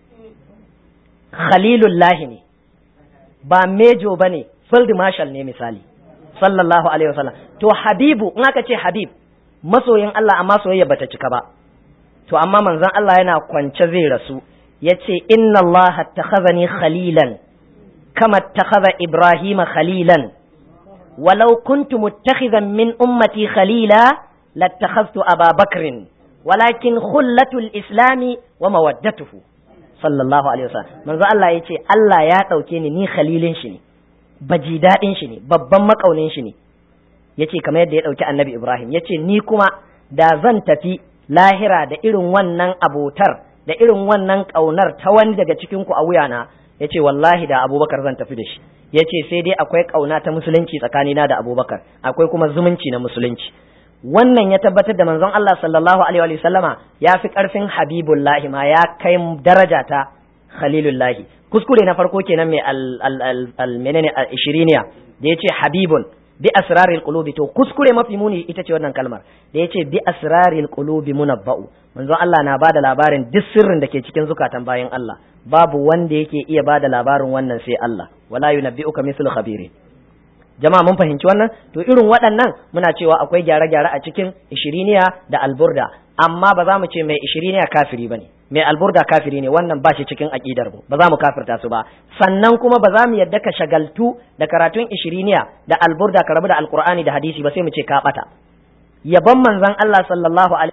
Speaker 1: khalilullahi ne ba mejo ba ne field marshal ne misali sallallahu alaihi wasallam to habibu in aka ce habib masoyin Allah amma soyayya bata cika ba to amma manzon Allah yana kwance zai rasu yace inna Allah takhazani khalilan kama takhadha Ibrahim khalilan walau kuntu muttakhizan min ummati khalila lattakhaztu Aba Bakrin walakin khullatul islami wa mawaddatuhu sallallahu alaihi wasallam manzo Allah ya ce Allah ya ɗauke ni ni khalilin shi ne baji daɗin shi ne babban makaunin shi ne yace kamar yadda ya ɗauki annabi Ibrahim yace ni kuma da zan tafi lahira da irin wannan abotar da irin wannan ƙaunar ta wani daga cikin ku a wuyana yace wallahi da Abubakar zan tafi da shi yace sai dai akwai ƙauna ta musulunci tsakanina da Abubakar akwai kuma zumunci na musulunci wannan ya tabbatar da manzon Allah sallallahu alaihi wa sallama ya fi karfin habibullahi ma ya kai daraja ta khalilullahi kuskure na farko kenan mai al menene al ishiriniya da yace habibun bi asraril qulubi to kuskure mafi muni ita ce wannan kalmar da yace bi asraril qulubi munabba'u manzon Allah na bada labarin duk sirrin da ke cikin zukatan bayan Allah babu wanda yake iya bada labarin wannan sai Allah wala yunabbi'uka mithlu khabirin jama'a mun fahimci wannan to irin waɗannan muna cewa akwai gyare-gyare a cikin ishiriniya da alburda amma ba za mu ce mai ishiriniya kafiri bane mai alburda kafiri ne wannan ba shi cikin aqidar mu ba za mu kafirta su ba sannan kuma ba za mu yadda ka shagaltu da karatun ishiriniya da alburda ka rabu da alqur'ani da hadisi ba sai mu ce ka bata yabon manzon Allah sallallahu alaihi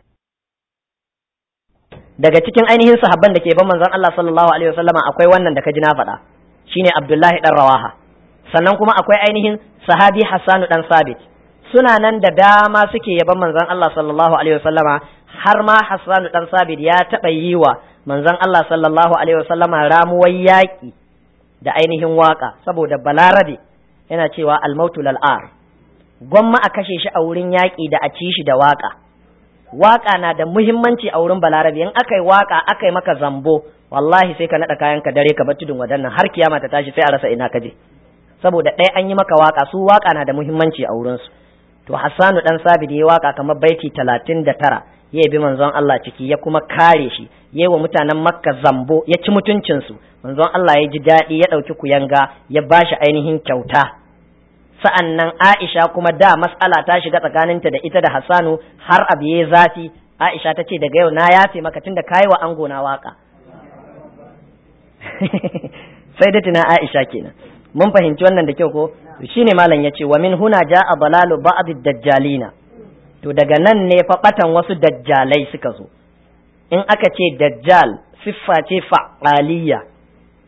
Speaker 1: daga cikin ainihin sahabban da ke ban manzon Allah sallallahu alaihi wasallama akwai wannan da ka ji na faɗa shine Abdullahi dan Rawaha sannan kuma akwai ainihin sahabi Hassanu dan Sabit suna nan da dama suke yaban manzon Allah sallallahu alaihi wasallama har ma Hassanu dan Sabit ya taɓa yi wa manzon Allah sallallahu alaihi wasallama ramuwar yaƙi da ainihin waka saboda balarabe yana cewa almautu lal'ar gwamma a kashe shi a wurin yaƙi da a ci shi da waka waka na da muhimmanci a wurin balarabe in aka yi waka aka yi maka zambo wallahi sai ka naɗa kayan ka dare ka bar tudun wadannan har kiyama ta tashi sai a rasa ina ka je saboda ɗaya an yi maka waka su waka na da muhimmanci a wurinsu to hassanu dan sabid ya waka kamar baiti talatin da tara ya bi manzon Allah ciki ya kuma kare shi ya wa mutanen makka zambo ya ci mutuncinsu manzon Allah ya ji daɗi ya ɗauki kuyanga ya ba shi ainihin kyauta sa'an nan Aisha kuma da mas'ala ta shiga tsakaninta da ita da Hassanu har abu ya zafi Aisha ta ce daga yau na yafe maka tunda kayi wa ango na waka sai da tuna Aisha kenan mun fahimci wannan da kyau ko shine malam yace wa min huna jaa dalalu ba'd dajjalina to daga nan ne fa batan wasu dajjalai suka zo in aka ce dajjal siffa ce fa'aliyya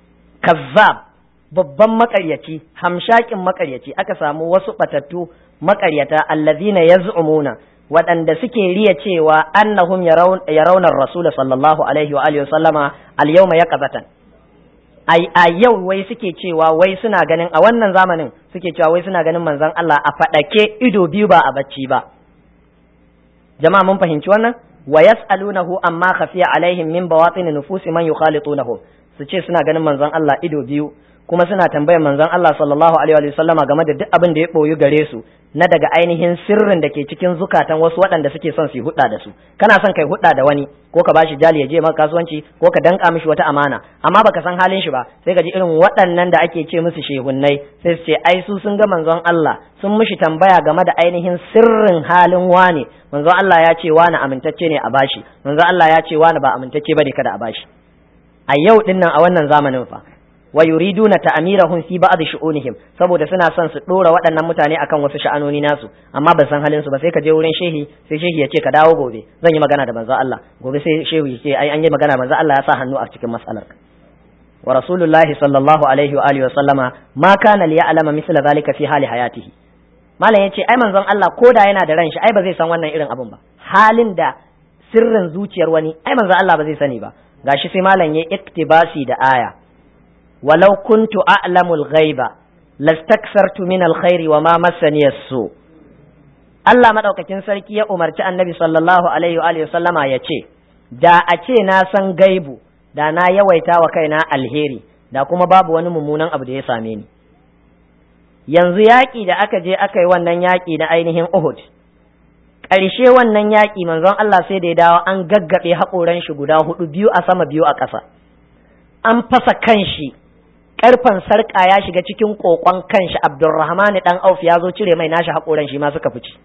Speaker 1: kazzab babban makaryaci hamshakin makaryaci aka samu wasu batattu makaryata allazina yaz'umuna waɗanda suke riya cewa annahum yarawna rasul sallallahu alaihi wa alihi sallama al yawma yaqazatan ai a yau wai suke cewa wai suna ganin a wannan zamanin suke cewa wai suna ganin manzon Allah a fadake ido biyu ba a bacci ba jama'a mun fahimci wannan wa yas'alunahu amma khafiya alaihim min bawatin nufusi man yukhalitunahu su ce suna ganin manzon Allah ido biyu kuma suna tambayar manzon Allah sallallahu alaihi wa sallama game da duk abin da ya boyu gare su na daga ainihin sirrin da ke cikin zukatan wasu waɗanda suke son su yi hudda da su kana son kai hudda da wani ko ka bashi jali ya je maka kasuwanci ko ka danka mishi wata amana amma baka san halin shi ba sai ka ji irin waɗannan da ake ce musu shehunnai sai su ce ai su sun ga manzon Allah sun mishi tambaya game da ainihin sirrin halin wane manzon Allah ya ce wani amintacce ne a bashi manzon Allah ya ce wani ba amintacce bane kada a bashi a yau dinnan a wannan zamanin fa wa yuriduna ta'mirahum fi ba'd shu'unihim saboda suna son su dora waɗannan mutane akan wasu sha'anoni nasu amma ban san halin su ba sai ka je wurin shehi sai shehi ya ce ka dawo gobe zan yi magana da manzo Allah gobe sai shehi ya ce ai an yi magana manzo Allah ya sa hannu a cikin mas'alar wa rasulullahi sallallahu alaihi wa alihi wa sallama ma kana li ya'lama misla zalika fi hali hayatihi malam yace ai manzon Allah koda yana da ran shi ai ba zai san wannan irin abun ba halin da sirrin zuciyar wani ai manzon Allah ba zai sani ba gashi sai malam ya iktibasi da aya ولو كنت أعلم الغيب لاستكثرت من الخير وما مسني السوء Allah madaukakin sarki ya umarci annabi sallallahu alaihi wa sallama ya ce, Da a ce na san gaibu, da na yawaita wa kaina alheri, da kuma babu wani mummunan abu da ya same ni. Yanzu yaƙi da aka je aka yi wannan yaƙi na ainihin Uhud, ƙarshe wannan yaƙi manzon Allah sai da ya dawo an gaggaɓe haƙoran shi guda hudu biyu a sama biyu a ƙasa. An fasa kan shi karfan sarka ya shiga cikin kokon kanshi Abdulrahman dan Auf ya zo cire mai nashi hakoran shi ma suka fice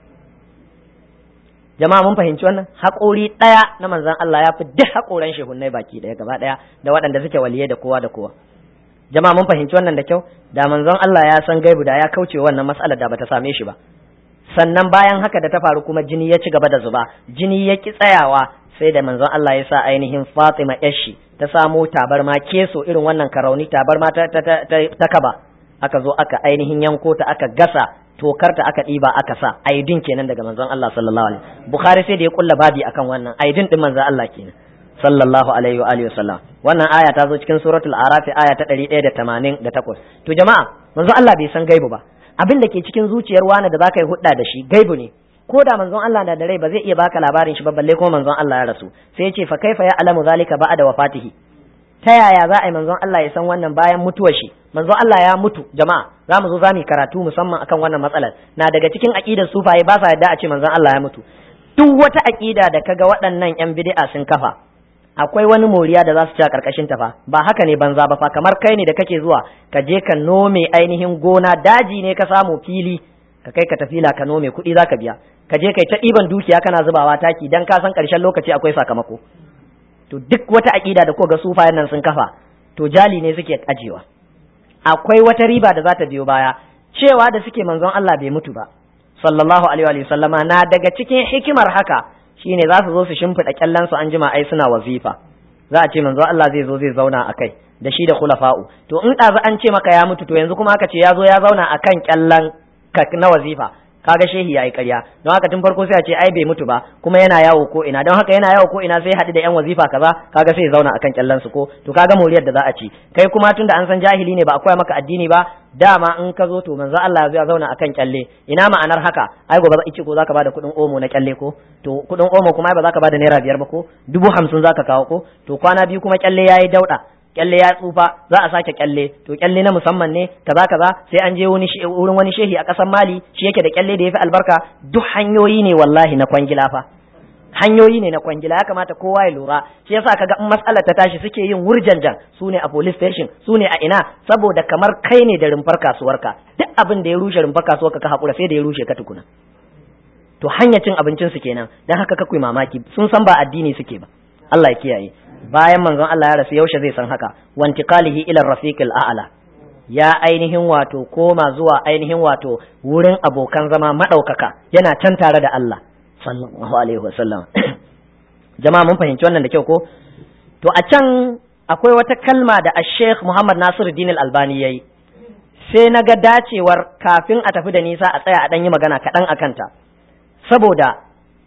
Speaker 1: jama'a mun fahimci wannan hakori daya na manzon Allah ya fi duk hakoran shehunnai baki daya gaba daya da waɗanda suke waliye da kowa da kowa jama'a mun fahimci wannan da kyau da manzon Allah ya san gaibu da ya kauce wannan mas'alar da bata same shi ba sannan bayan haka da ta faru kuma jini ya ci gaba da zuba jini ya ki tsayawa sai da manzon Allah ya sa ainihin Fatima yashi ta samo tabarma keso irin wannan karauni tabarma ta, ta, ta, ta, kaba aka zo aka ainihin yanko ta aka gasa tokar ta aka ɗiba aka sa aidin kenan daga manzon Allah sallallahu alaihi Bukhari sai da ya kulla babi akan wannan aidin din manzon Allah kenan sallallahu alaihi wa alihi wasallam wannan aya ta zo cikin suratul araf aya ta 188 to jama'a manzon Allah bai san gaibu ba abin da ke cikin zuciyar wani da zaka yi hudda da shi gaibu ne ko da manzon Allah na da rai ba zai iya baka labarin shi ba balle kuma manzon Allah ya rasu sai ya ce fa kaifa ya alamu zalika ba'da wafatihi ta yaya za a yi manzon Allah ya san wannan bayan mutuwar shi manzon Allah ya mutu jama'a za mu zo za mu karatu musamman akan wannan matsalar na daga cikin aqidar sufaye ba sa yadda a ce manzon Allah ya mutu duk wata aqida da kaga waɗannan yan bid'a sun kafa akwai wani moriya da za su ci a karkashin ta fa ba haka ne banza ba fa kamar kai ne da kake zuwa ka je ka nome ainihin gona daji ne ka samu fili ka kai ka tafila ka nome kuɗi za ka biya ka je kai ta ɗiban dukiya kana zubawa taki dan ka san ƙarshen lokaci akwai sakamako to duk wata aƙida da ko ga sufayen nan sun kafa to jali ne suke ajewa akwai wata riba da za ta biyo baya cewa da suke manzon Allah bai mutu ba sallallahu alaihi wa sallama na daga cikin hikimar haka shine za su zo su shimfiɗa kyallan su an jima ai suna wazifa za a ce manzon Allah zai zo zai zauna a kai da shi da khulafa'u to in ɗazu an ce maka ya mutu to yanzu kuma aka ce ya zo ya zauna akan kyallan na wazifa kaga shehi yayi ƙarya don haka tun farko sai a ce ai bai mutu ba kuma yana yawo ko ina don haka yana yawo ko ina sai haɗu da yan wazifa kaza kaga sai ya zauna akan kyallan su ko to kaga moriyar da za a ci kai kuma tunda an san jahili ne ba a koya maka addini ba dama in ka zo to manzo Allah ya zauna akan kyalle ina ma'anar haka ai gobe ice ko zaka bada kuɗin omo na kyalle ko to kuɗin omo kuma ba zaka bada naira biyar ba ko dubu hamsin zaka kawo ko to kwana biyu kuma kyalle yayi dauɗa kyalle ya tsufa za a sake kyalle to kyalle na musamman ne kaza kaza sai an je wani wurin wani shehi a ƙasar Mali shi yake da kyalle da yafi albarka duk hanyoyi ne wallahi na kwangila fa hanyoyi ne na kwangila ya kamata kowa ya lura shi yasa kaga in matsalar ta tashi suke yin wurjanjan su ne a police station su ne a ina saboda kamar kai ne da rumfar kasuwarka duk abin da ya rushe rumfar kasuwarka ka hakura sai da ya rushe ka tukuna to hanyar cin abincin su kenan dan haka kakwai mamaki sun san ba addini suke ba Allah ya kiyaye bayan manzon Allah ya rasu yaushe zai san haka wantiqalihi ila rafiqil a'la ya ainihin wato koma zuwa ainihin wato wurin abokan zama madaukaka yana can tare da Allah sallallahu alaihi wasallam jama'a mun fahimci wannan da kyau ko to a can akwai wata kalma da Sheikh Muhammad Nasiru Din Albani yayi sai na ga dacewar kafin a tafi da nisa a tsaya a ɗan yi magana kaɗan a kanta saboda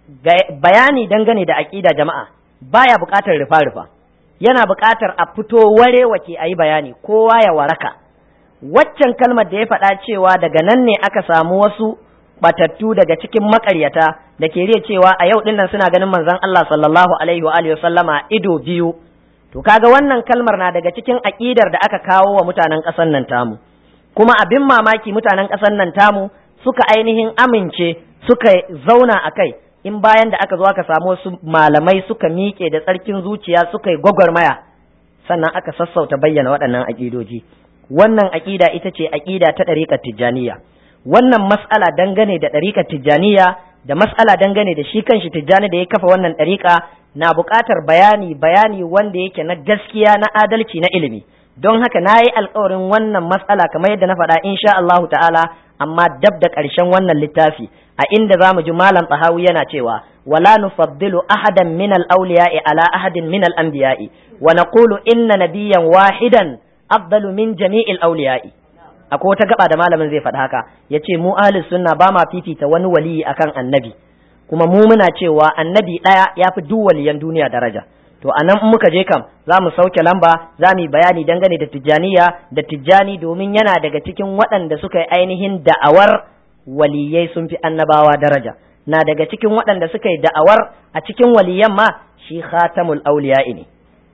Speaker 1: bayani dangane da aƙida jama'a baya buƙatar rufa-rufa yana buƙatar a fito ware wake a yi bayani kowa ya waraka waccan kalmar da ya faɗa cewa daga nan ne aka samu wasu batattu daga cikin makaryata da ke riya cewa a yau dinnan suna ganin manzon Allah sallallahu alaihi wa alihi sallama ido biyu to kaga wannan kalmar na daga cikin aƙidar da aka kawo wa mutanen ƙasar nan tamu kuma abin mamaki mutanen ƙasar nan tamu suka ainihin amince suka zauna a kai in bayan da aka zo aka samu wasu malamai suka miƙe da tsarkin zuciya suka yi gwagwarmaya sannan aka sassauta bayyana waɗannan aƙidoji wannan aƙida ita ce aƙida ta ɗariƙar tijjaniya wannan mas'ala dangane da ɗariƙar tijjaniya da mas'ala dangane da shi kanshi tijjani da ya kafa wannan ɗariƙa na buƙatar bayani bayani wanda yake na gaskiya na adalci na ilimi don haka na yi alkawarin wannan matsala kamar yadda na faɗa insha Allahu ta'ala amma dab da ƙarshen wannan littafi a inda za mu ji malam tsahawi yana cewa wala nufaddilu ahadan min al-awliya'i ala ahadin min al-anbiya'i wa naqulu inna nabiyyan wahidan afdalu min jami'il awliya'i akwai wata gaba da malamin zai faɗa haka yace mu ahlus sunna ba ma fifita wani waliyi akan annabi kuma mu muna cewa annabi ɗaya ya fi duk waliyan duniya daraja to a nan muka je kam za mu sauke lamba za mu yi bayani dangane da tijjaniya da tijjani domin yana daga cikin waɗanda suka yi ainihin da'awar waliyai sun fi annabawa daraja na daga cikin waɗanda suka yi da'awar a cikin waliyan ma shi khatamul auliya'i ne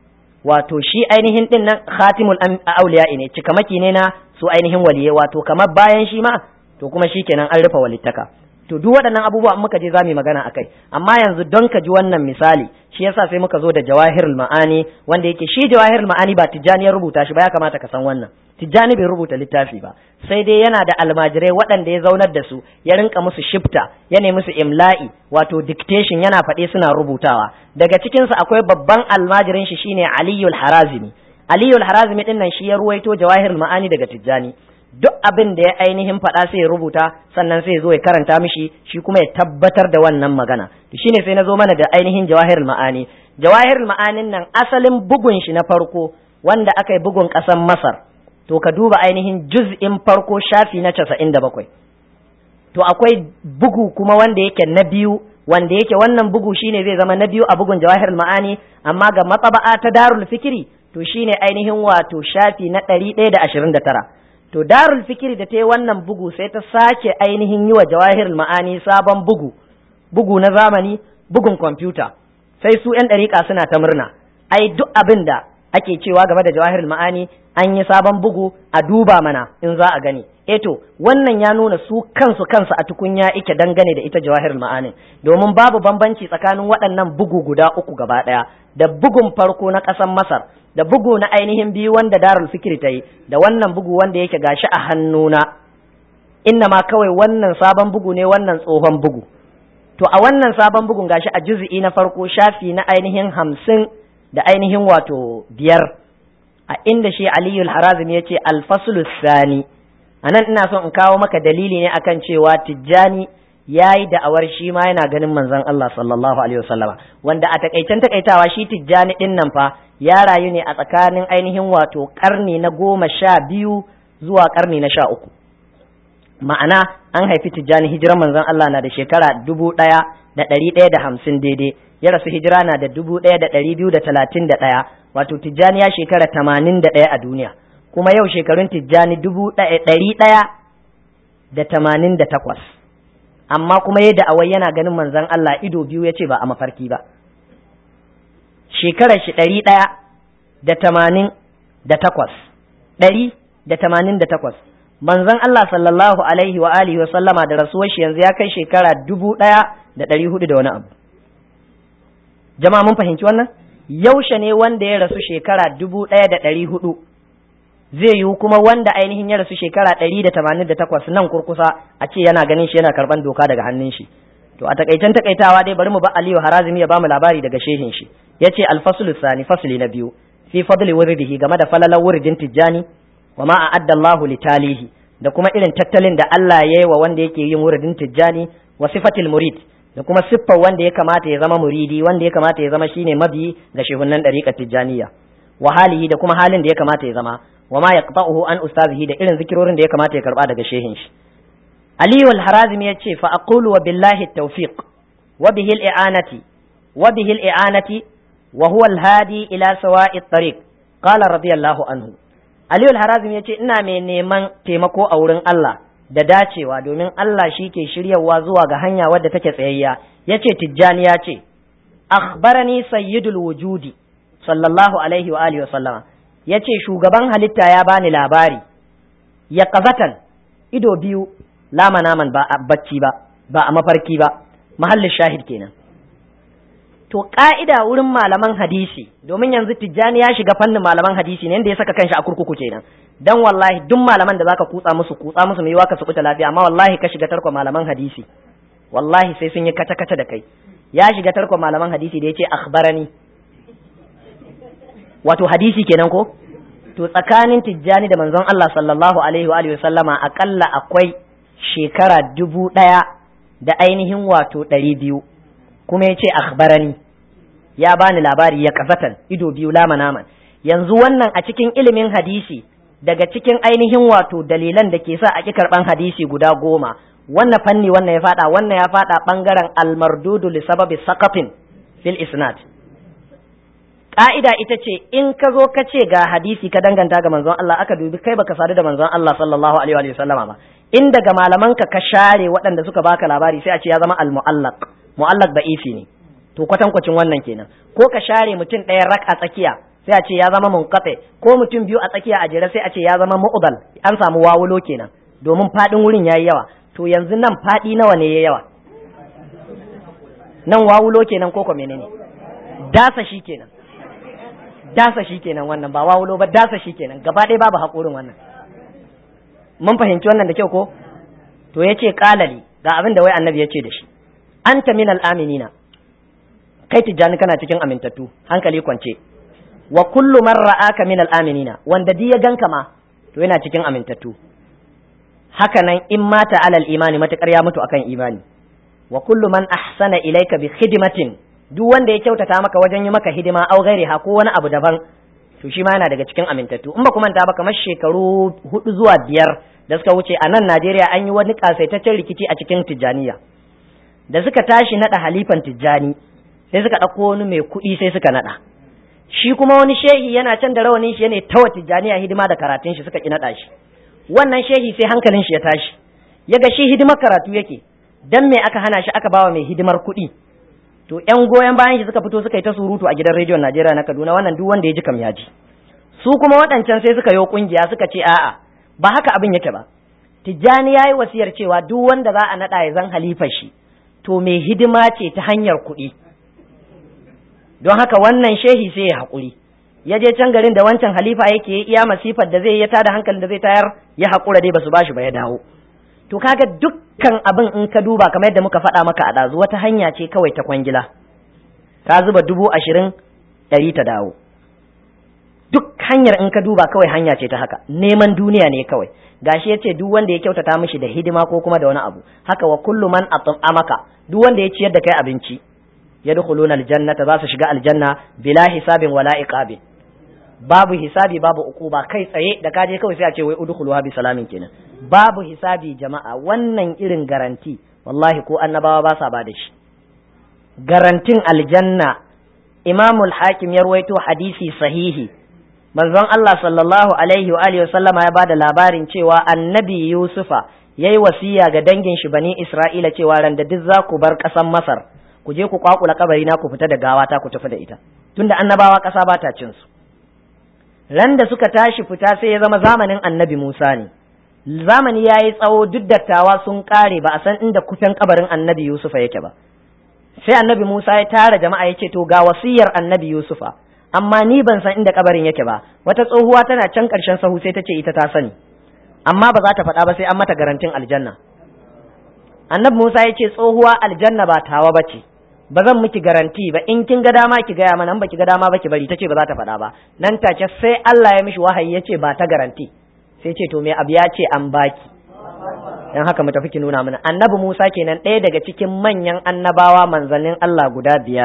Speaker 1: wato shi ainihin din nan khatimul auliya'i ne cikamaki ne na su ainihin waliyai wato kamar bayan shi ma to kuma shi kenan an rufe walittaka to duk waɗannan abubuwa muka je za mu yi magana a kai amma yanzu don ka ji wannan misali shi yasa sai muka zo da jawahirul ma'ani wanda yake shi jawahirul ma'ani ba tijjani ya rubuta shi ba ya kamata ka san wannan tijjani bai rubuta littafi ba sai dai yana da almajirai waɗanda ya zaunar da su ya rinka musu shifta ya nemi musu imla'i wato dictation yana faɗe suna rubutawa daga cikinsu akwai babban almajirin shi shine aliyul harazimi aliyul harazimi din nan shi ya ruwaito jawahirul ma'ani daga tijjani duk abin da ya ainihin faɗa sai ya rubuta sannan sai ya zo ya karanta mishi shi kuma ya tabbatar da wannan magana to shine sai na zo mana da ainihin jawahirul ma'ani jawahirul ma'anin nan asalin bugun shi na farko wanda aka yi bugun ƙasar masar to ka duba ainihin juz'in farko shafi na casa'in da bakwai to akwai bugu kuma wanda yake na biyu wanda yake wannan bugu shine zai zama na biyu a bugun jawahirul ma'ani amma ga matsaba'a ta darul fikiri to shine ainihin wato shafi na ɗari ɗaya da ashirin da tara to darul fikiri da ta yi wannan bugu sai ta sake ainihin yi wa jawahirul ma'ani sabon bugu bugu na zamani bugun kwamfuta sai su yan ɗariƙa suna ta murna ai duk abin da ake cewa game da jawahirul ma'ani an yi sabon bugu a duba mana in za a gani eto wannan ya nuna su kansu kansu a tukunya ike dangane da ita jawahirul ma'anin domin babu bambanci tsakanin waɗannan bugu guda uku gaba ɗaya da bugun farko na ƙasar masar da bugu na ainihin biyu wanda darul fikiri ta yi da wannan bugu wanda yake gashi a hannuna inna ma kawai wannan sabon bugu ne wannan tsohon bugu to a wannan sabon bugun gashi a juzi'i na farko shafi na ainihin hamsin da ainihin wato biyar a inda shi aliyul harazim ya ce alfasulu sani a nan ina son in kawo maka dalili ne akan cewa tijjani ya yi da'awar shi ma yana ganin manzon Allah sallallahu alaihi wasallama wanda a takaicen takaitawa shi tijjani din nan fa ya rayu ne a tsakanin ainihin wato karni na goma sha biyu zuwa karni na sha uku ma'ana an haifi tijjani hijiran manzon Allah na da shekara dubu ɗaya da ɗari ɗaya da hamsin daidai ya rasu hijira na da dubu ɗaya da ɗari biyu da talatin da ɗaya wato tijjani ya shekara tamanin da ɗaya a duniya kuma yau shekarun tijjani dubu ɗari ɗaya da tamanin da takwas amma kuma yadda awai yana ganin manzon Allah ido biyu ya ce ba a mafarki ba shekarar shi ɗari ɗaya da tamanin da takwas ɗari da tamanin da takwas manzon Allah sallallahu alaihi wa alihi wa sallama da rasuwar shi yanzu ya kai shekara dubu ɗaya da ɗari hudu da wani abu jama'a mun fahimci wannan yaushe ne wanda ya rasu shekara dubu ɗaya da ɗari hudu zai yiwu kuma wanda ainihin ya rasu shekara ɗari da tamanin da takwas nan kurkusa a ce yana ganin shi yana karɓan doka daga hannun shi to a takaicen takaitawa dai bari mu ba Aliyu Harazimi ya bamu labari daga shehin shi yace al-faslu sani fasli na biyu fi fadli wuridihi game da falalar wuridin tijjani wa ma a'adda Allahu li talihi da kuma irin tattalin da Allah ya yi wa wanda yake yin wuridin tijjani wa sifatil murid da kuma siffar wanda ya kamata ya zama muridi wanda ya kamata ya zama shine mabiyi ga shehunnan dariƙar tijjaniya wa halihi da kuma halin da ya kamata ya zama wa ma yaqta'uhu an ustazihi da irin zikirorin da ya kamata ya karba daga shehin shi Aliyu al-Harazimi ya ce fa aqulu wa billahi tawfiq wa bihi al-i'anati wa bihi al-i'anati wa huwa al-hadi ila sawa'i at-tariq qala radiyallahu anhu Aliyu al-Harazimi ya ce ina mai neman taimako a wurin Allah da dacewa domin Allah shi ke shiryawa zuwa ga hanya wadda take tsayayya yace Tijjani ya ce akhbarani sayyidul wujudi sallallahu alaihi wa alihi wa sallama yace shugaban halitta ya bani labari ya kazatan ido biyu lama naman ba a bacci ba ba a mafarki ba mahallin shahid kenan to ka'ida wurin malaman hadisi domin yanzu tijjani ya shiga fannin malaman hadisi ne inda ya saka kanshi a kurkuku kenan dan wallahi duk malaman da zaka kutsa musu kutsa musu mai waka su kuta lafiya amma wallahi ka shiga tarko malaman hadisi wallahi sai sun yi kata kata da kai ya shiga tarko malaman hadisi da yace akhbarani wato hadisi kenan ko to tsakanin tijjani da manzon Allah sallallahu alaihi wa alihi sallama akalla akwai shekara dubu ɗaya da ainihin wato ɗari biyu kuma ya ce akhbarani ya bani labari ya kazatan ido biyu lama naman yanzu wannan a cikin ilimin hadisi daga cikin ainihin wato dalilan da ke sa a ƙi karɓan hadisi guda goma wannan fanni wannan ya faɗa wannan ya faɗa ɓangaren almardudu li sababi saqatin fil isnad ka'ida ita ce in ka zo ka ce ga hadisi ka danganta ga manzon Allah aka dubi kai baka sadu da manzon Allah sallallahu alaihi wa sallama ba in daga malaman ka ka share waɗanda suka baka labari sai a ce ya zama al-mu'allaq mu'allaq da'ifi ne to kwatankwacin wannan kenan ko ka share mutum ɗaya rak a tsakiya sai a ce ya zama munqati ko mutum biyu a tsakiya a jere sai a ce ya zama mu'dal an samu wawulo kenan domin fadin wurin yayi yawa to yanzu nan fadi nawa ne yayi yawa nan wawulo kenan ko ko menene dasa shi kenan dasa shi kenan wannan ba wawulo ba dasa shi kenan gaba ɗaya babu haƙurin wannan mun fahimci wannan da kyau ko to ya ce ƙalali ga abin da wai annabi ya ce da shi anta min al'aminina kai tijjani kana cikin amintattu hankali kwance wa kullu man ra'aka min al'aminina wanda di ya ganka ma to yana cikin amintattu haka nan in mata alal imani matakar ya mutu akan imani wa kullu man ahsana ilayka bi khidmatin duk wanda ya kyautata maka wajen yi maka hidima au gairi ha ko wani abu daban to shi ma yana daga cikin amintattu in ba ku manta ba kamar shekaru hudu zuwa biyar da suka wuce a nan Najeriya an yi wani kasaitaccen rikici a cikin Tijjaniya da suka tashi nada halifan Tijjani sai suka ɗauko wani mai kuɗi sai suka nada shi kuma wani shehi yana can da rawanin shi yana tawa Tijjaniya hidima da karatun shi suka ki nada shi wannan shehi sai hankalin shi ya tashi ya ga shi hidimar karatu yake dan me aka hana shi aka bawa mai hidimar kuɗi to ƴan goyon bayan shi suka fito suka yi ta surutu a gidan rediyon Najeriya na Kaduna wannan duk wanda ya ji kam ya ji su kuma waɗancan sai suka yi kungiya suka ce a'a ba haka abin yake ba Tijjani yayi wasiyar cewa duk wanda za a naɗa ya zan halifar shi to mai hidima ce ta hanyar kuɗi don haka wannan shehi sai ya haƙuri ya je can garin da wancan halifa yake iya masifar da zai ya tada hankalin da zai tayar ya haƙura dai basu bashi ba ya dawo to kaga dukkan abin in ka duba kamar yadda muka faɗa maka a ɗazu wata hanya ce kawai ta kwangila ka zuba dubu ashirin ɗari ta dawo duk hanyar in ka duba kawai hanya ce ta haka neman duniya ne kawai gashi ya ce duk wanda ya kyautata mishi da hidima ko kuma da wani abu haka wa kullu man amaka duk wanda ya ciyar da kai abinci yadkhuluna aljannata za su shiga aljanna bila hisabin wala iqabin babu hisabi babu ukuba kai tsaye da kaje kawai sai a ce wai udkhuluha bi salamin kenan babu hisabi jama'a wannan irin garanti wallahi ko annabawa ba sa ba da shi garantin aljanna imamul hakim ya ruwaito hadisi sahihi manzon Allah sallallahu alaihi wa alihi sallama ya bada labarin cewa annabi yusufa yayi wasiya ga dangin shi bani isra'ila cewa ran da duk za ku bar ƙasar masar ku je ku kwakula kabari na ku fita da gawa ta ku tafi da ita tunda annabawa ƙasa ba ta cin su ran da suka tashi fita sai ya zama zamanin annabi Musa ne zamani ya yi tsawo duk dattawa sun kare ba a san inda kufen kabarin annabi Yusufa yake ba sai annabi Musa ya tara jama'a ya ce to ga wasiyar annabi Yusufa amma ni ban san inda kabarin yake ba wata tsohuwa tana can ƙarshen sahu sai ta ce ita ta sani amma ba za ta faɗa ba sai an mata garantin aljanna annabi Musa ya ce tsohuwa aljanna ba tawa ba ce ba zan miki garanti ba in kin ga dama ki gaya mana in baki ga dama ba ki bari tace ba za ta faɗa ba nan take sai Allah ya mishi wahayi ya ce ba ta garanti sai ce to me abu ya ce an baki dan haka mu tafi ki nuna mana annabi Musa kenan ɗaya daga cikin manyan annabawa manzannin Allah guda biyar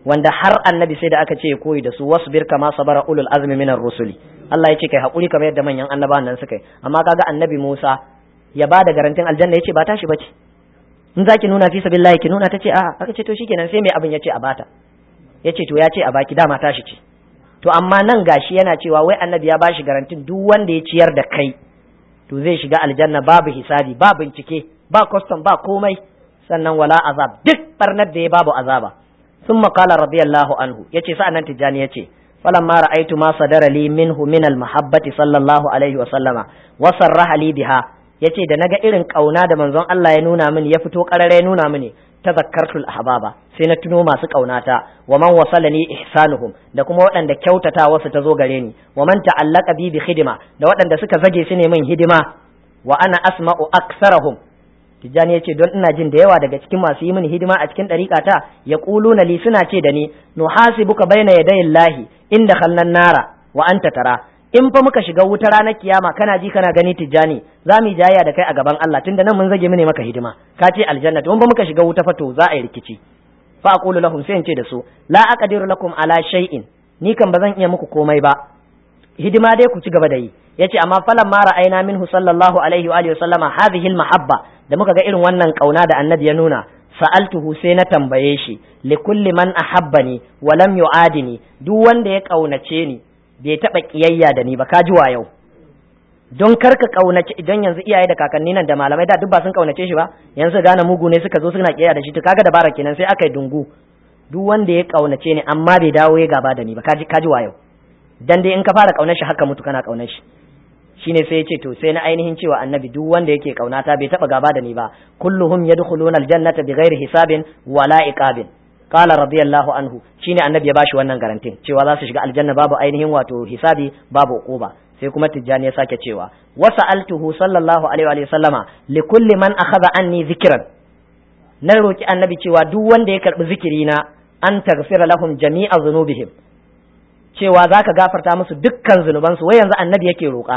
Speaker 1: wanda har annabi sai da aka ce koyi da su wasbir kama sabara ulul azmi minar rusuli Allah ya ce kai hakuri kamar yadda manyan annabawan nan suka yi amma kaga annabi Musa ya ba da garantin aljanna yace ba tashi bace in zaki nuna fi sabilillahi ki nuna tace a'a aka ce to shikenan sai mai abin yace a bata yace to ya ce a baki dama tashi ce to amma nan gashi yana cewa wai annabi ya bashi garantin duk wanda ya ciyar da kai to zai shiga aljanna babu hisabi ba bincike ba custom ba komai sannan wala azab duk barnar da ya babu azaba ثم قال رضي الله عنه يتي سأنا تجاني يتي فلما رأيت ما صدر لي منه من المحبة صلى الله عليه وسلم وصرح لي بها yace da naga irin kauna da manzon Allah ya nuna mini ya fito karare ya nuna mini tazakkartul ahbaba sai na tuno masu kaunata wa man wasalani ihsanuhum da kuma waɗanda kyautata wasu ta zo gare ni wa man ta'allaka bi bi khidma da waɗanda suka zage su ne min hidima wa ana asma'u aksarahum Tijjani ya ce don ina jin da yawa daga cikin masu yi mini hidima a cikin ɗariƙata ya na li suna ce da ni nu hasibuka baina yadayin lahi inda khalnan nara wa anta tara in fa muka shiga wuta ranar kiyama kana ji kana gani Tijjani za mu yi jayya da kai a gaban Allah tunda nan mun zage mini maka hidima ka ce aljanna to in fa muka shiga wuta fa to za a yi rikici fa aqulu lahum sai in ce da su la aqdiru lakum ala shay'in ni kan ba zan iya muku komai ba hidima dai ku ci gaba da yi yace amma falan ma ra'ayna minhu sallallahu alaihi wa alihi sallama hadhihi almahabba da muka ga irin wannan kauna da annabi ya nuna sa'altuhu sai na tambaye shi li kulli man ahabbani wa lam yu'adini duk wanda ya kaunace ni bai taba kiyayya da ni ba ka ji wa yau don karka kaunace idan yanzu iyaye da kakanni nan da malamai da duk ba sun kaunace shi ba yanzu gane mugu ne suka zo suna kiyayya da shi to kaga dabara kenan sai aka yi dungu duk wanda ya kaunace ni amma bai dawo ya gaba da ni ba ka ji wa yau dan dai in ka fara kaunar shi haka mutu kana kaunar shi shine sai ya ce to sai na ainihin cewa annabi duk wanda yake kaunata bai taba gaba da ni ba kulluhum yadkhuluna aljannata bighairi hisabin wala iqabin qala radiyallahu anhu shine annabi ya bashi wannan garantin cewa za su shiga aljanna babu ainihin wato hisabi babu uquba sai kuma tijjani ya sake cewa wa sa'altuhu sallallahu alaihi wa sallama li kulli man akhadha anni zikran na roki annabi cewa duk wanda ya karbi zikiri na an taghfira lahum jami'a dhunubihim cewa za ka gafarta musu dukkan zunubansu wai yanzu annabi yake roƙa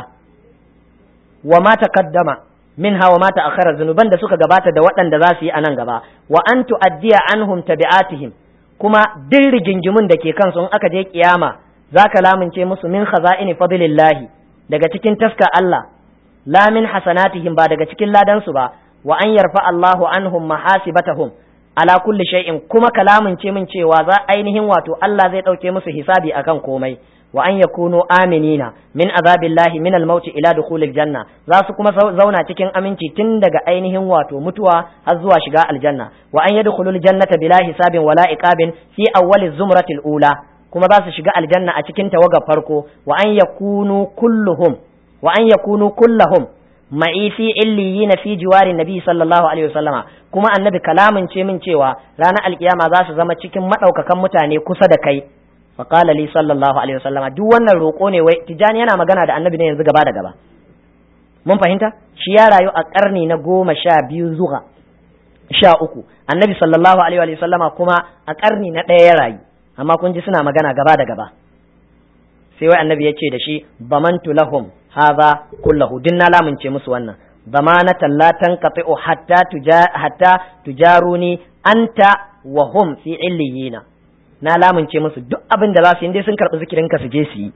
Speaker 1: wa ma taqaddama minha wa ma ta'akhkhara zunuban da suka gabata da waɗanda za su yi a nan gaba wa an tu'addiya anhum tabi'atihim kuma duk rigingimun da ke kansu in aka je kiyama za ka lamince musu min khaza'ini fadlillahi daga cikin taska Allah la min hasanatihim ba daga cikin ladansu ba wa an yarfa Allahu anhum mahasibatahum ala kulli shay'in kuma kalamin ce min cewa za ainihin wato Allah zai dauke musu hisabi akan komai wa an yakunu aminina min azabillahi min al-maut ila dukhulil janna za su kuma zauna cikin aminci tun daga ainihin wato mutuwa har zuwa shiga aljanna wa an yadkhulul jannata bila hisabin wala iqabin fi awwaliz zumratil ula kuma za su shiga aljanna a cikin tawagar farko wa an yakunu kulluhum wa an yakunu kullahum ma'i fi illiyina fi jiwari nabi sallallahu alaihi wasallama kuma annabi kalamin ce min cewa ranar alkiyama za su zama cikin madaukakan mutane kusa da kai fa qala li sallallahu alaihi wasallama duk wannan roko ne wai tijani yana magana da annabi ne yanzu gaba da gaba mun fahimta shi ya rayu a karni na goma sha biyu zuwa sha uku annabi sallallahu alaihi wasallama kuma a karni na ɗaya ya rayu amma kun ji suna magana gaba da gaba sai wai annabi ya ce da shi bamantu lahum hadha kullahu din na lamunce musu wannan zamanatan la tanqati'u hatta tuja hatta tujaruni anta wa hum fi illiyina na lamunce musu duk abin da za su yi dai sun karɓi zikirin ka su je su yi